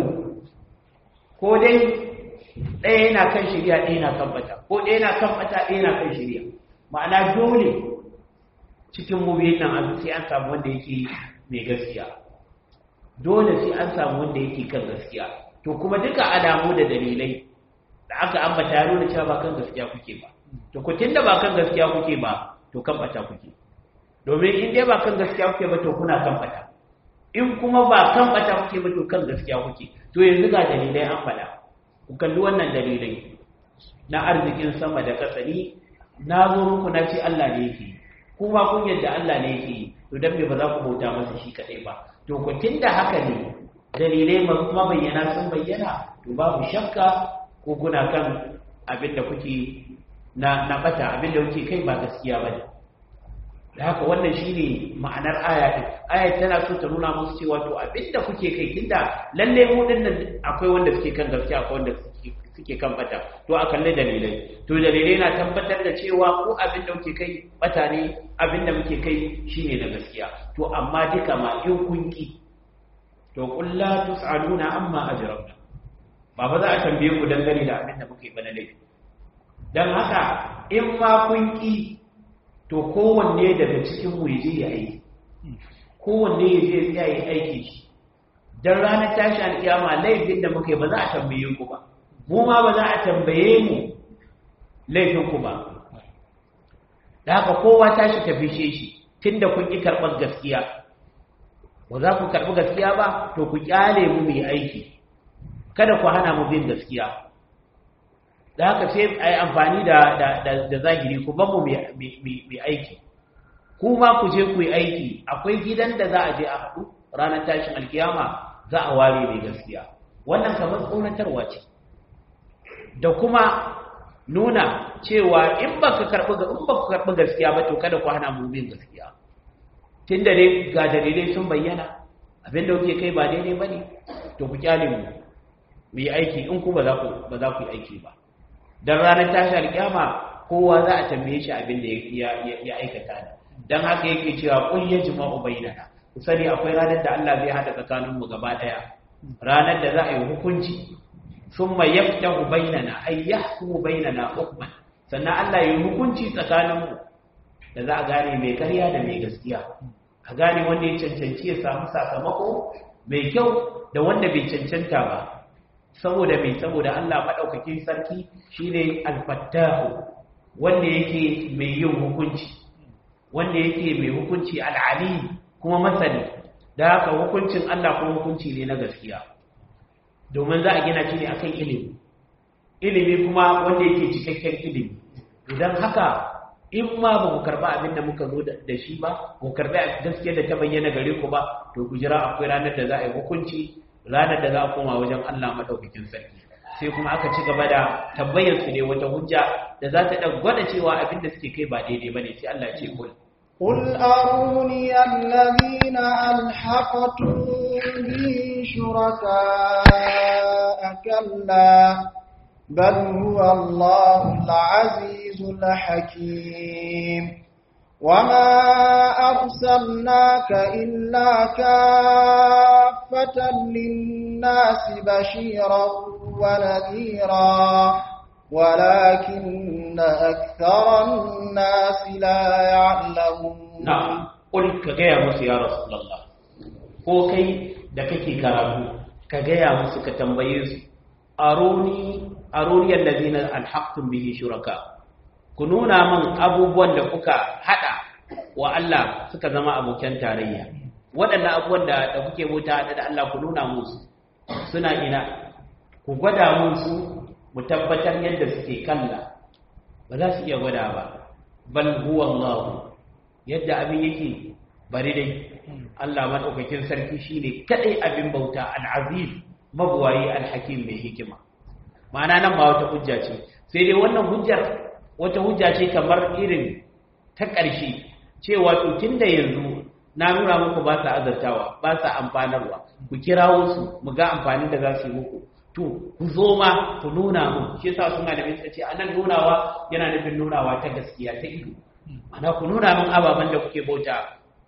ko dai ɗaya yana kan shirya ɗaya yana kan bata ko ɗaya yana kan bata ɗaya yana kan shirya ma'ana dole cikin mu biyun nan sai an samu wanda yake mai gaskiya dole sai an samu wanda yake kan gaskiya to kuma duka alamu da dalilai da aka ambata ya nuna cewa ba kan gaskiya kuke ba to ku tunda ba kan gaskiya kuke ba to kan bata kuke domin in dai ba kan gaskiya kuke ba to kuna kan bata in kuma ba kan bata kuke ba to kan gaskiya kuke to yanzu ga dalilai an faɗa ku kalli wannan dalilai na arzikin sama da ƙasa ni na zo muku na ce Allah ne yake kuma kun yadda Allah ne yake to dan me ba za ku bauta masa shi kadai ba to ku tunda haka ne dalilai mabayyana sun bayyana to babu shakka ko kuna kan abin da kuke na na bata abin da kuke kai ba gaskiya bane da haka wannan shine ma'anar aya din aya tana so ta nuna musu cewa to abin da kuke kai tunda lalle mu dinnan akwai wanda suke kan gaskiya akwai wanda suke suke kan bata to a kalle dalilai to dalilai na tabbatar da cewa ko abin da kuke kai bata ne abin da muke kai shine na gaskiya to amma duka ma in kun ki to qul la tus'aluna amma ajramna ba ba za a tambaye ku dangane da abin da muke bana laifi dan haka in ma kun ki to kowanne daga cikin mu yaje ya aiki kowanne yaje ya yi aiki shi dan ranar tashi alkiyama laifin da muke ba za a tambaye ku ba mu ma ba za a tambaye mu laifinku ba da haka kowa tashi ta fishe shi tunda kun ƙi karɓar gaskiya ba za ku karɓi gaskiya ba to ku ƙyale mu mai aiki kada ku hana mu bin gaskiya da haka sai a yi amfani da zahiri ku ban mu mai aiki ku ma ku je ku yi aiki akwai gidan da za a je a haɗu ranar tashin alkiyama za a ware mai gaskiya wannan kamar tsoratarwa ce da kuma nuna cewa in ba ka karɓi in ba ku karɓi gaskiya ba to kada ku hana mu bin gaskiya tun da dai ga dalilai sun bayyana abin da kuke kai ba daidai ba ne to ku kyale mu mu yi aiki in ku ba za ku ba za ku yi aiki ba dan ranar tashi alƙiyama kowa za a tambaye shi abin da ya ya aikata ne dan haka yake cewa qul yajma'u bainana ku sani akwai ranar da Allah zai hada tsakaninmu gaba daya ranar da za a yi hukunci ثم يفتح بيننا أي يحكم بيننا حكما sannan Allah ya yi hukunci tsakaninmu da za a gane mai karya da mai gaskiya a gane wanda ya cancanci ya samu sakamako mai kyau da wanda bai cancanta ba saboda mai saboda Allah maɗaukakin sarki shine alfattahu wanda yake mai yin hukunci wanda yake mai hukunci al'ali kuma masani da haka hukuncin Allah kuma hukunci ne na gaskiya domin za a gina shi ne akan ilimi ilimi kuma wanda yake cikakken ilimi idan haka in ma ba ku karba abin da muka zo da shi ba ku karbi gaskiya da ta bayyana gare ku ba to ku jira akwai ranar da za a yi hukunci ranar da za a koma wajen Allah madaukakin sarki sai kuma aka ci gaba da tabbayar su ne wata hujja da za ta dan gwada cewa abin da suke kai ba daidai bane sai Allah ya ce kul قل أروني الذين ألحقتم به شركاء كلا بل هو الله العزيز الحكيم وما أرسلناك إلا كافة للناس بشيرا ونذيرا ولكن أكثر الناس لا يعلمون na'am kul ka gaya musu ya rasulullah ko kai da kake karatu ka gaya musu ka tambaye su aruni aruni allazina alhaqtum bihi shuraka ku nuna min abubuwan da kuka hada wa Allah suka zama abokan tarayya waɗannan abubuwan da da kuke bauta da Allah ku nuna musu suna ina ku gwada musu mu tabbatar yadda suke kalla ba za su iya gwada ba bal huwa Allah yadda abin yake bari dai Allah madaukakin sarki shine kadai abin bauta al-aziz mabwayi al-hakim mai hikima ma'ana nan ba wata hujja ce sai dai wannan hujjar wata hujja ce kamar irin ta ƙarshe cewa to tunda yanzu na nuna muku ba sa azartawa ba sa amfanarwa ku kirawo su mu ga amfanin da za su yi muku to ku zo ma ku nuna mu shi yasa suna da suka ce anan nunawa yana nufin nunawa ta gaskiya ta ido ana ku nuna min ababen da kuke bauta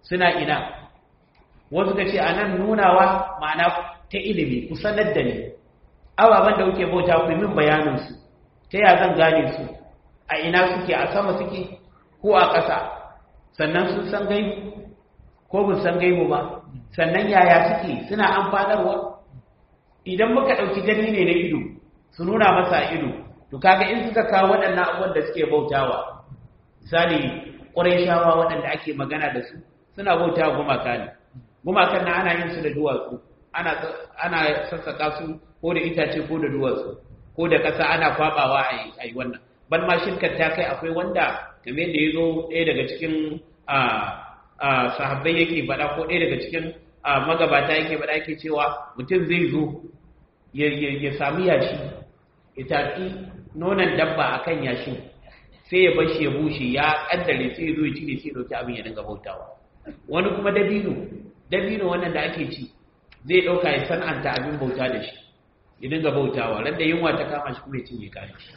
suna ina wasu ka ce a nan nunawa ma'ana ta ilimi ku sanar da ni ababen da kuke bauta ku min bayaninsu ta ya zan gane su a ina suke a sama suke ko a ƙasa sannan sun san gaibu ko bin san gaibu ba sannan yaya suke suna amfanarwa idan muka ɗauki gani ne na ido su nuna masa ido to kaga in suka kawo waɗannan abubuwan da suke bautawa misali ƙurayshawa waɗanda ake magana da su suna bautawa gumaka ne gumakan na ana yin su da duwatsu ana ana sassaka su ko da itace ko da duwatsu ko da ƙasa ana kwabawa a yi wannan ban ma shirkar ta kai akwai wanda game da ya zo ɗaya daga cikin sahabbai yake faɗa ko ɗaya daga cikin magabata yake faɗa yake cewa mutum zai zo ya sami yashi ya tafi nonon dabba a kan yashin sai ya bashi ya bushe ya ƙaddare sai ya zo ya cire sai ya ɗauki abin ya dinga bautawa wani kuma dabino dabino wannan da ake ci zai ɗauka ya san'anta abin bauta da shi ya dinga bautawa ran da yunwa ta kama shi kuma ya cinye kayan shi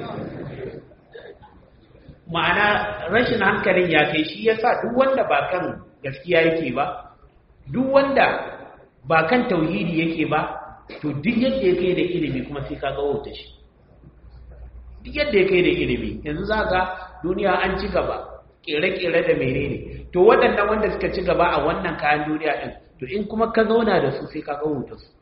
ma'ana rashin hankalin ya kai shi yasa duk wanda ba kan gaskiya yake ba duk wanda ba kan tauhidi yake ba to duk yadda ya kai da ilimi kuma sai ka ga wauta shi duk yadda ya kai da ilimi yanzu za ka duniya an ci gaba kere-kere da menene to waɗannan wanda suka ci gaba a wannan kayan duniya ɗin to in kuma ka zauna da su sai ka ga wauta su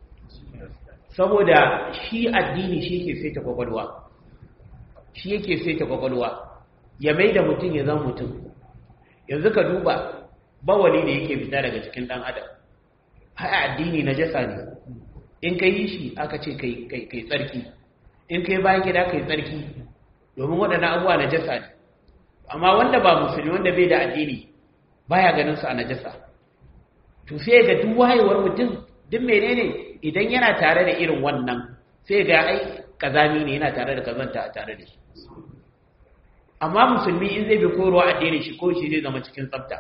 saboda shi addini shi ke saita kwakwalwa shi yake saita kwakwalwa ya mai da mutum ya zama mutum yanzu ka duba bawali da yake fita daga cikin ɗan adam haya addini na jasa ne in ka yi shi aka ce kai tsarki in ka yi bayan gida kai tsarki domin waɗannan abuwa na jasa ne amma wanda ba musulmi wanda bai da addini baya ganin su a najasa to sai ga duk wayewar mutum duk menene idan yana tare da irin wannan sai ga ai kazami ne yana tare da kazanta a tare da shi amma musulmi in zai bi korowa addinin shi ko shi zai zama cikin tsafta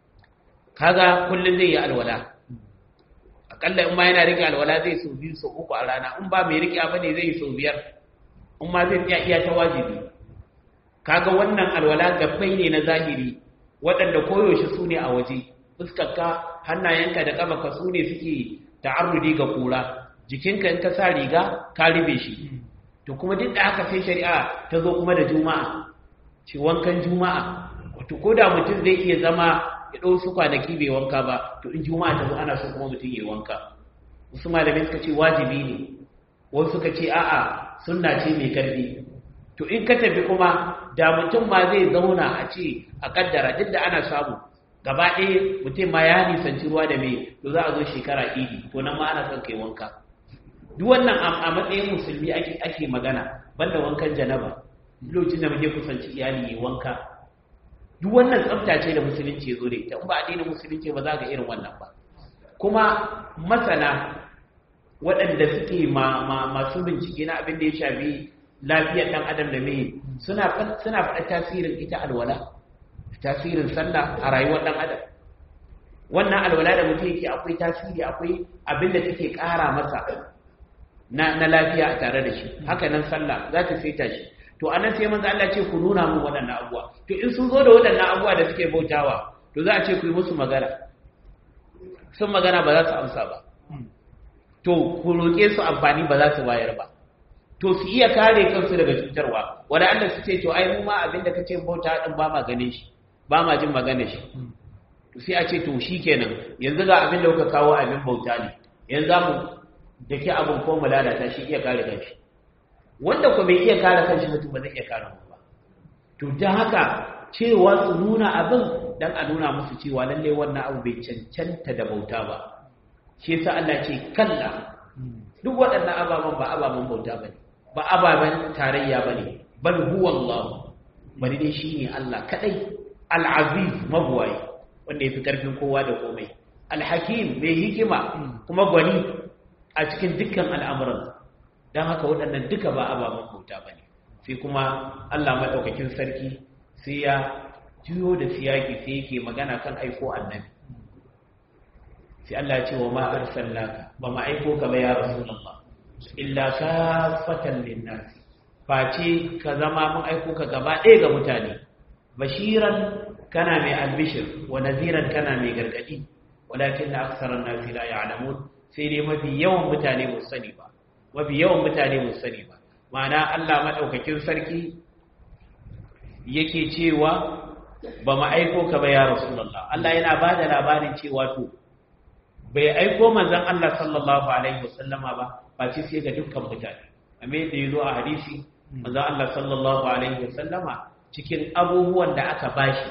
kaga kullun zai yi alwala akalla in ma yana rike alwala zai so biyu so uku a rana in ba mai rike ba ne zai yi so biyar in ma zai tsaya iya ta wajibi kaga wannan alwala gabbai ne na zahiri waɗanda koyaushe su ne a waje fuskarka hannayenka da ƙafarka su ne suke ta'arrudi ga kura jikinka in ka sa riga ka ribe shi to kuma duk da haka sai shari'a ta zo kuma da juma'a ce wankan juma'a wato ko da mutum zai iya zama ya ɗau su kwanaki bai wanka ba to in juma'a ta zo ana so kuma mutum ya wanka wasu malamai suka ce wajibi ne wasu suka ce a'a sunna ce mai karfi to in ka tafi kuma da mutum ma zai zauna a ce a kaddara duk da ana samu gaba ɗaya mutum ma ya nisanci ruwa da mai to za a zo shekara idi to nan ma ana son kai wanka duk wannan a matsayin musulmi ake ake magana banda wankan janaba lokacin da muke kusanci iyali yi wanka duk wannan tsafta ce da musulunci ya zo da ita in ba addinin musulunci ba za ga irin wannan ba kuma masana waɗanda suke masu bincike na abin da ya shafi lafiyar ɗan adam da mai suna faɗa tasirin ita alwala tasirin sallah a rayuwar ɗan adam wannan alwala da mutum yake akwai tasiri akwai abin da take ƙara masa na lafiya a tare da shi haka nan sallah za ta saita shi to anan sai manzo Allah ce ku nuna mun waɗannan abuwa to in sun zo da waɗannan abuwa da suke bautawa to za a ce ku yi musu magana sun magana ba za su amsa ba to ku roƙe su amfani ba za su bayar ba to su iya kare kansu daga cutarwa wanda Allah su ce to ai mu ma abinda kace bauta din ba ma ganin shi ba ma jin magana shi to sai a ce to shikenan yanzu ga abin da kuka kawo abin bauta ne yanzu za mu dake abin ko mu lalata shi iya kare kanshi wanda ko bai iya kare kanshi mutum ba zai iya kare mu ba to dan haka cewa su nuna abin dan a nuna musu cewa lalle wannan abu bai cancanta da bauta ba shi yasa Allah ce kalla duk waɗannan ababen ba ababen bauta bane ba ababen tarayya bane bal huwa Allah bari dai shine Allah kadai al-aziz mabwai wanda yafi karfin kowa da komai al-hakim mai hikima kuma gwani a cikin dukkan al'amuran dan haka waɗannan duka ba ababen bauta bane sai kuma Allah madaukakin sarki sai ya juyo da siyaki sai yake magana kan aiko annabi sai Allah ya ce wa ma arsalnaka ba ma aiko ka ba ya rasulullah illa kafatan linnas face ka zama mun aiko ka gaba ɗaya ga mutane bashiran kana mai albishir wa naziran kana mai gargadi walakin na aksaran nasi la ya'lamun sai dai mafi yawan mutane ba sani ba mafi yawan mutane ba sani ba ma'ana Allah madaukakin sarki yake cewa ba mu aiko ka ba ya rasulullah Allah yana bada labarin cewa to bai aiko manzon Allah sallallahu alaihi wasallama ba ba ce sai ga dukkan mutane amma yadda yazo a hadisi manzon Allah sallallahu alaihi wasallama cikin abubuwan da aka bashi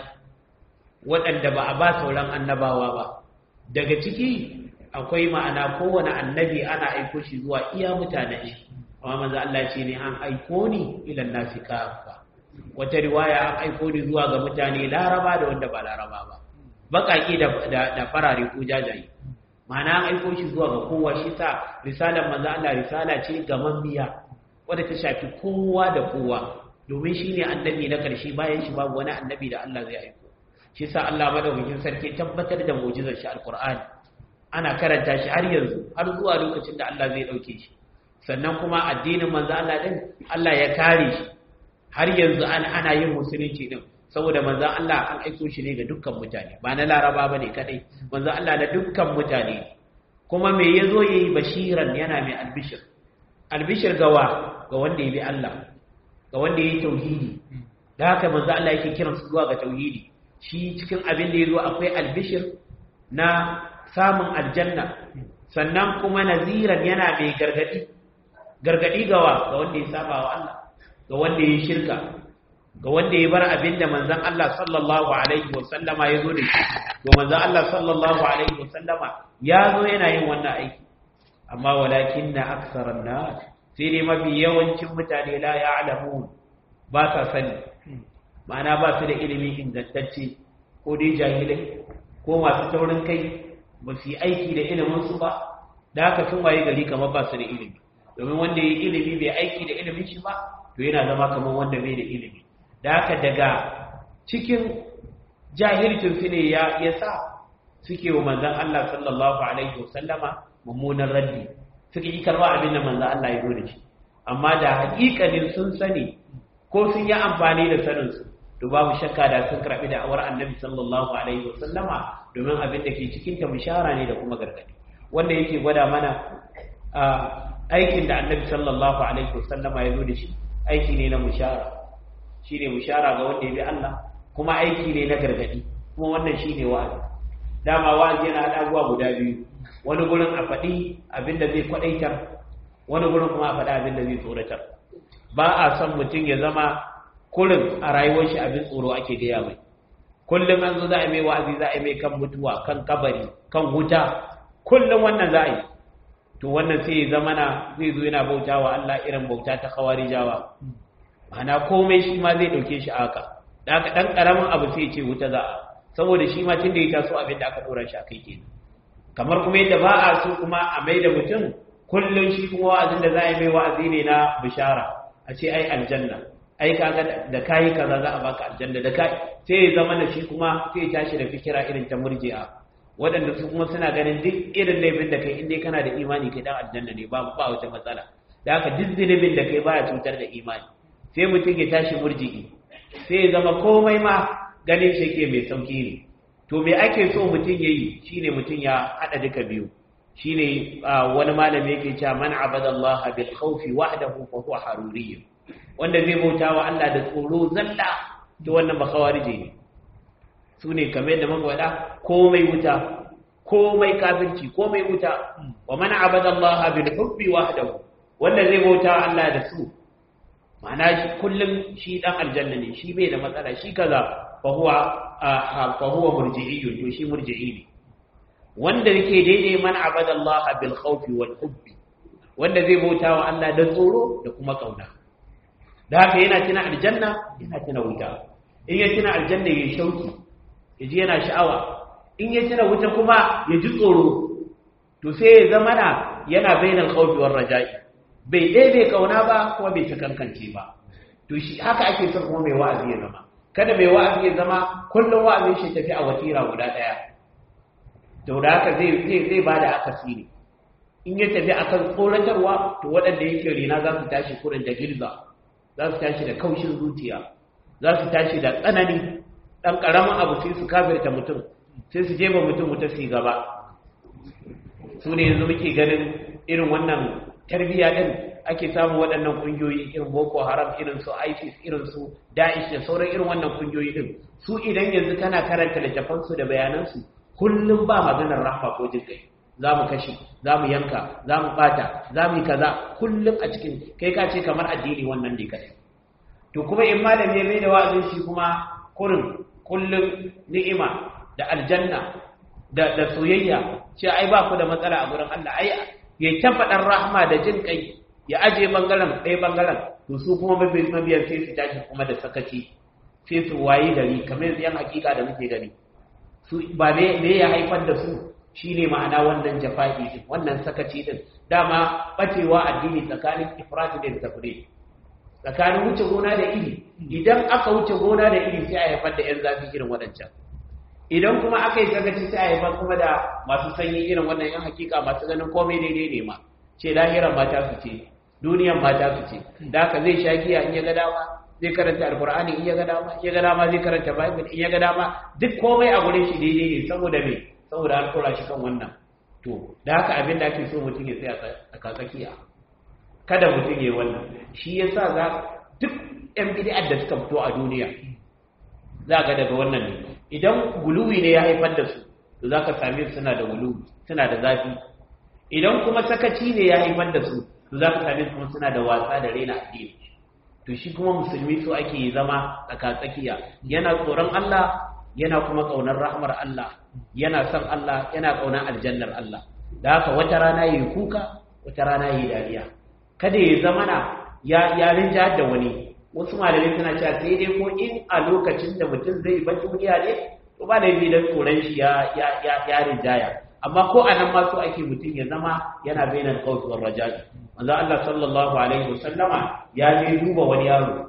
waɗanda ba a ba sauran annabawa ba daga ciki akwai ma'ana kowane annabi ana aiko shi zuwa iya mutanen shi amma manzo Allah ce ne an aiko ni ila nasi kafa wata riwaya an aiko ni zuwa ga mutane laraba da wanda ba laraba ba bakaki da da farare ko jajaye ma'ana an aiko shi zuwa ga kowa shi sa risalar manzo Allah risala ce ga mammiya wadda ta shafi kowa da kowa domin shi ne annabi na ƙarshe bayan shi babu wani annabi da Allah zai aiko shi sa Allah madaukakin sarki tabbatar da mu'jizar shi alqur'ani ana karanta shi har yanzu har zuwa lokacin da Allah zai dauke shi sannan kuma addinin manzo Allah din Allah ya kare shi har yanzu an ana yin musulunci din saboda manzo Allah an aiko shi ne ga dukkan mutane ba na Laraba bane kadai manzo Allah na dukkan mutane kuma me yazo yayi bashiran yana mai albishir albishir gawa ga wanda ya bi Allah ga wanda ya yi tauhidi da haka manzo Allah yake kiran su zuwa ga tauhidi shi cikin abin da yazo akwai albishir na samun aljanna sannan kuma naziran yana mai gargadi gargadi gawa ga wanda ya saba wa Allah ga wanda ya shirka ga wanda ya bar abin da manzon Allah sallallahu alaihi wasallama ya zo da shi to manzon Allah sallallahu alaihi wasallama ya zo yana yin wannan aiki amma walakinna aktharan nas sai dai mafi yawancin mutane la ya alamu ba sa sani ma'ana ba su da ilimi ingantacce ko dai jahilai ko masu taurin kai ba su yi aiki da iliminsu ba da haka sun waye gari kamar ba su da ilimi domin wanda ya yi ilimi bai aiki da ilimin shi ba to yana zama kamar wanda bai da ilimi da haka daga cikin jahilcin su ne ya sa suke wa manzon Allah sallallahu alaihi wasallama mummunan raddi suka yi karba abin da manzo Allah ya zo da shi amma da hakikalin sun sani ko sun yi amfani da sanin su to babu shakka da sun karbi da awar annabi sallallahu alaihi wasallama domin abin da ke cikin ta bishara ne da kuma gargadi wanda yake gwada mana aikin da annabi sallallahu alaihi wasallama ya zo da shi aiki ne na bishara shine bishara ga wanda ya bi Allah kuma aiki ne na gargadi kuma wannan shine wa'azi dama wa'azi yana hada abubuwa guda biyu wani gurin a faɗi abin da zai kwaɗaitar wani gurin kuma a faɗi abin da zai tsoratar ba a son mutum ya zama kullum a rayuwar shi abin tsoro ake gaya mai kullum an zo za a mai wa'azi za a mai kan mutuwa kan kabari kan wuta kullum wannan za a yi to wannan sai ya zama na zai zo yana bauta wa Allah irin bauta ta kawari jawa ma'ana komai shi ma zai ɗauke shi haka da aka ɗan ƙaramin abu sai ce wuta za a saboda shi ma tun da ya taso abin da aka ɗora shi a kai kenan kamar kuma yadda ba a so kuma a mai da mutum kullum shi kuma wa'azin da za a yi mai wa'azi ne na bishara a ce ai aljanna ai kaga da kayi kaza za a baka aljanna da kai sai ya zama da shi kuma sai ya tashi da fikira irin ta murji'a waɗanda su kuma suna ganin duk irin laifin da kai inda kana da imani kai dan aljanna ne ba ba wata matsala da haka duk zunubin da kai baya cutar da imani sai mutum ya tashi murji'i sai ya zama komai ma ganin shi ke mai sauki ne to me ake so mutum ya yi shi ne mutum ya haɗa duka biyu shi ne wani malami yake cewa man abada Allah bil khawfi wahdahu fa huwa haruriyyu wanda zai bauta wa Allah da tsoro zalla to wannan ba khawarije ne su ne kamar da muka faɗa komai wuta komai kafirci komai wuta wa man abada Allah bil hubbi wahdahu wanda zai bauta wa Allah da su ma'ana kullum shi dan aljanna ne shi bai da matsala shi kaza fa huwa fa huwa murji'i to shi murji'i ne wanda yake daidai man abada Allah bil khawfi wal hubbi wanda zai bauta wa Allah da tsoro da kuma kauna da haka yana tuna aljanna yana tuna wuta in ya tuna aljanna ya shauki ya ji yana sha'awa in ya tuna wuta kuma ya ji tsoro to sai ya zama na yana bainal khawfi war raja'i bai daidai kauna ba kuma bai ta kankance ba to shi haka ake son kuma mai wa'azi ya zama kada mai wa'azi ya zama kullum wa'azin shi tafi a watira guda daya to da haka zai zai zai bada akasi ne in ya tafi akan tsoratarwa to waɗanda yake rina za su tashi kurin da gilza za su tashi da kaushin zuciya za su tashi da tsanani dan karamin abu sai su kafirta mutum sai su jefa mutum wuta su gaba su ne yanzu muke ganin irin wannan tarbiyya din ake samun waɗannan ƙungiyoyi irin boko haram irin su isis irin su da'ish da sauran irin wannan ƙungiyoyi din su idan yanzu kana karanta littafansu da bayanansu kullum ba maganar rahma ko jin kai za mu kashe za mu yanka za mu bata za mu yi kaza kullum a cikin kai ka ce kamar addini wannan ne kadai to kuma in malami ya mai da wa'azin shi kuma kurin kullum ni'ima da aljanna da da soyayya ce ai ba ku da matsala a gurin Allah ai ya ta faɗar rahma da jin kai ya aje bangaren ɗaya bangaren to su kuma mabiyan sai su tashi kuma da sakaci sai su wayi gari kamar yanzu yan hakika da muke gani su ba me ya haifar da su shine ma'ana wannan jafa'i din wannan sakaci din dama bacewa addini tsakanin ifrat da tafrid tsakanin wuce gona da iri idan aka wuce gona da iri sai a haifar da yan zafi irin waɗancan idan kuma aka yi sakaci sai a haifar kuma da masu sanyi irin wannan yan hakika masu ganin komai daidai ne ma ce lahiran mata su ce duniyan mata su ce da haka zai sha giya in ya ga dama zai karanta alkur'ani in ya ga dama in ya ga dama zai karanta bible in ya ga dama duk komai a gurin shi daidai ne saboda me saboda an tura shi kan wannan to da haka abin da ake so mutum ya tsaya a tsakiya kada mutum ya yi wannan shi yasa za duk yan bid'ar da suka fito a duniya za ga daga wannan ne idan guluwi ne ya haifar da su to za ka same su suna da guluwi suna da zafi idan kuma sakaci ne ya haifar da su to za ka same su kuma suna da wasa da raina addini to shi kuma musulmi so ake zama tsakatsakiya yana tsoron Allah yana kuma kaunar rahmar Allah yana son Allah yana kaunar aljannar Allah da haka wata rana yi kuka wata rana yi dariya kada ya zama na ya ya rinja da wani wasu malamai suna cewa sai dai ko in a lokacin da mutum zai bar duniya ne to ba laifi dan tsoron shi ya ya ya, ya rinjaya amma ko a nan ma so ake mutum ya zama yana bainar qawli war raja'i manzo Allah sallallahu alaihi wasallama ya je duba wani yaro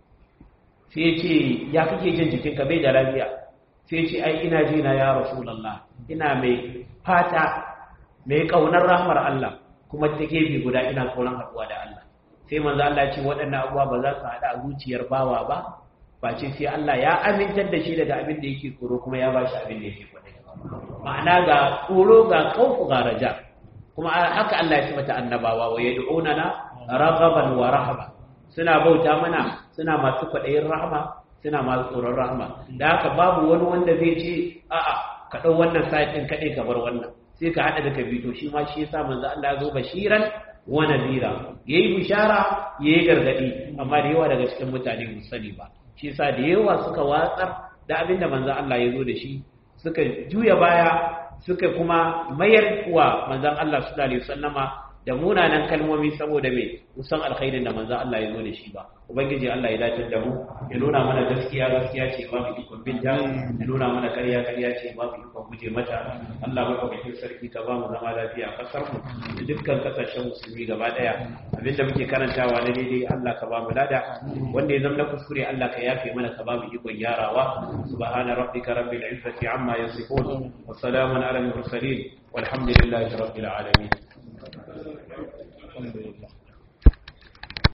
sai ya ce ya kake jin jikinka bai da lafiya sai ya ce ai ina ji na ya rasulullah ina mai fata mai kaunar rahmar Allah kuma ta gefe guda ina kaunar haɗuwa da Allah sai manzo Allah ce waɗannan abubuwa ba za su haɗa a zuciyar bawa ba ba ce sai Allah ya amintar da shi daga abin da yake tsoro kuma ya bashi abin da yake kwadai ma'ana ga tsoro ga kaufu ga raja kuma haka Allah ya tabbata annabawa wa yad'unana raghaban wa rahaba suna bauta mana suna masu kwaɗayin rahama suna masu tsoron rahama da haka babu wani wanda zai ce a'a ka ɗau wannan sa'id ɗin kaɗai ka bar wannan sai ka haɗa da ka bito shi ma shi yasa manzo Allah ya zo bashiran wa nadira yayi bishara yayi gargadi amma da yawa daga cikin mutane mu sani ba shi yasa da yawa suka watsar da abin da manzo Allah ya zo da shi suka juya baya suka kuma mayar wa manzon Allah sallallahu alaihi wasallama da munanan kalmomi saboda me musan alkhairin da manzon Allah ya zo da shi ba ubangiji Allah ya dace da mu ya nuna mana gaskiya gaskiya ce ba mu ikon binta ya nuna mana ƙarya ƙarya ce ba mu ikon guje mata Allah ba ka sarki ka ba mu zama lafiya a kasar mu da dukkan kasashen musulmi gaba daya abinda muke karantawa na daidai Allah ka ba mu lada wanda ya zama na kuskure Allah ka yafe mana ka ba mu ikon gyarawa subhana rabbika rabbil izzati amma yasifun wa salamun ala al mursalin walhamdulillahi rabbil alamin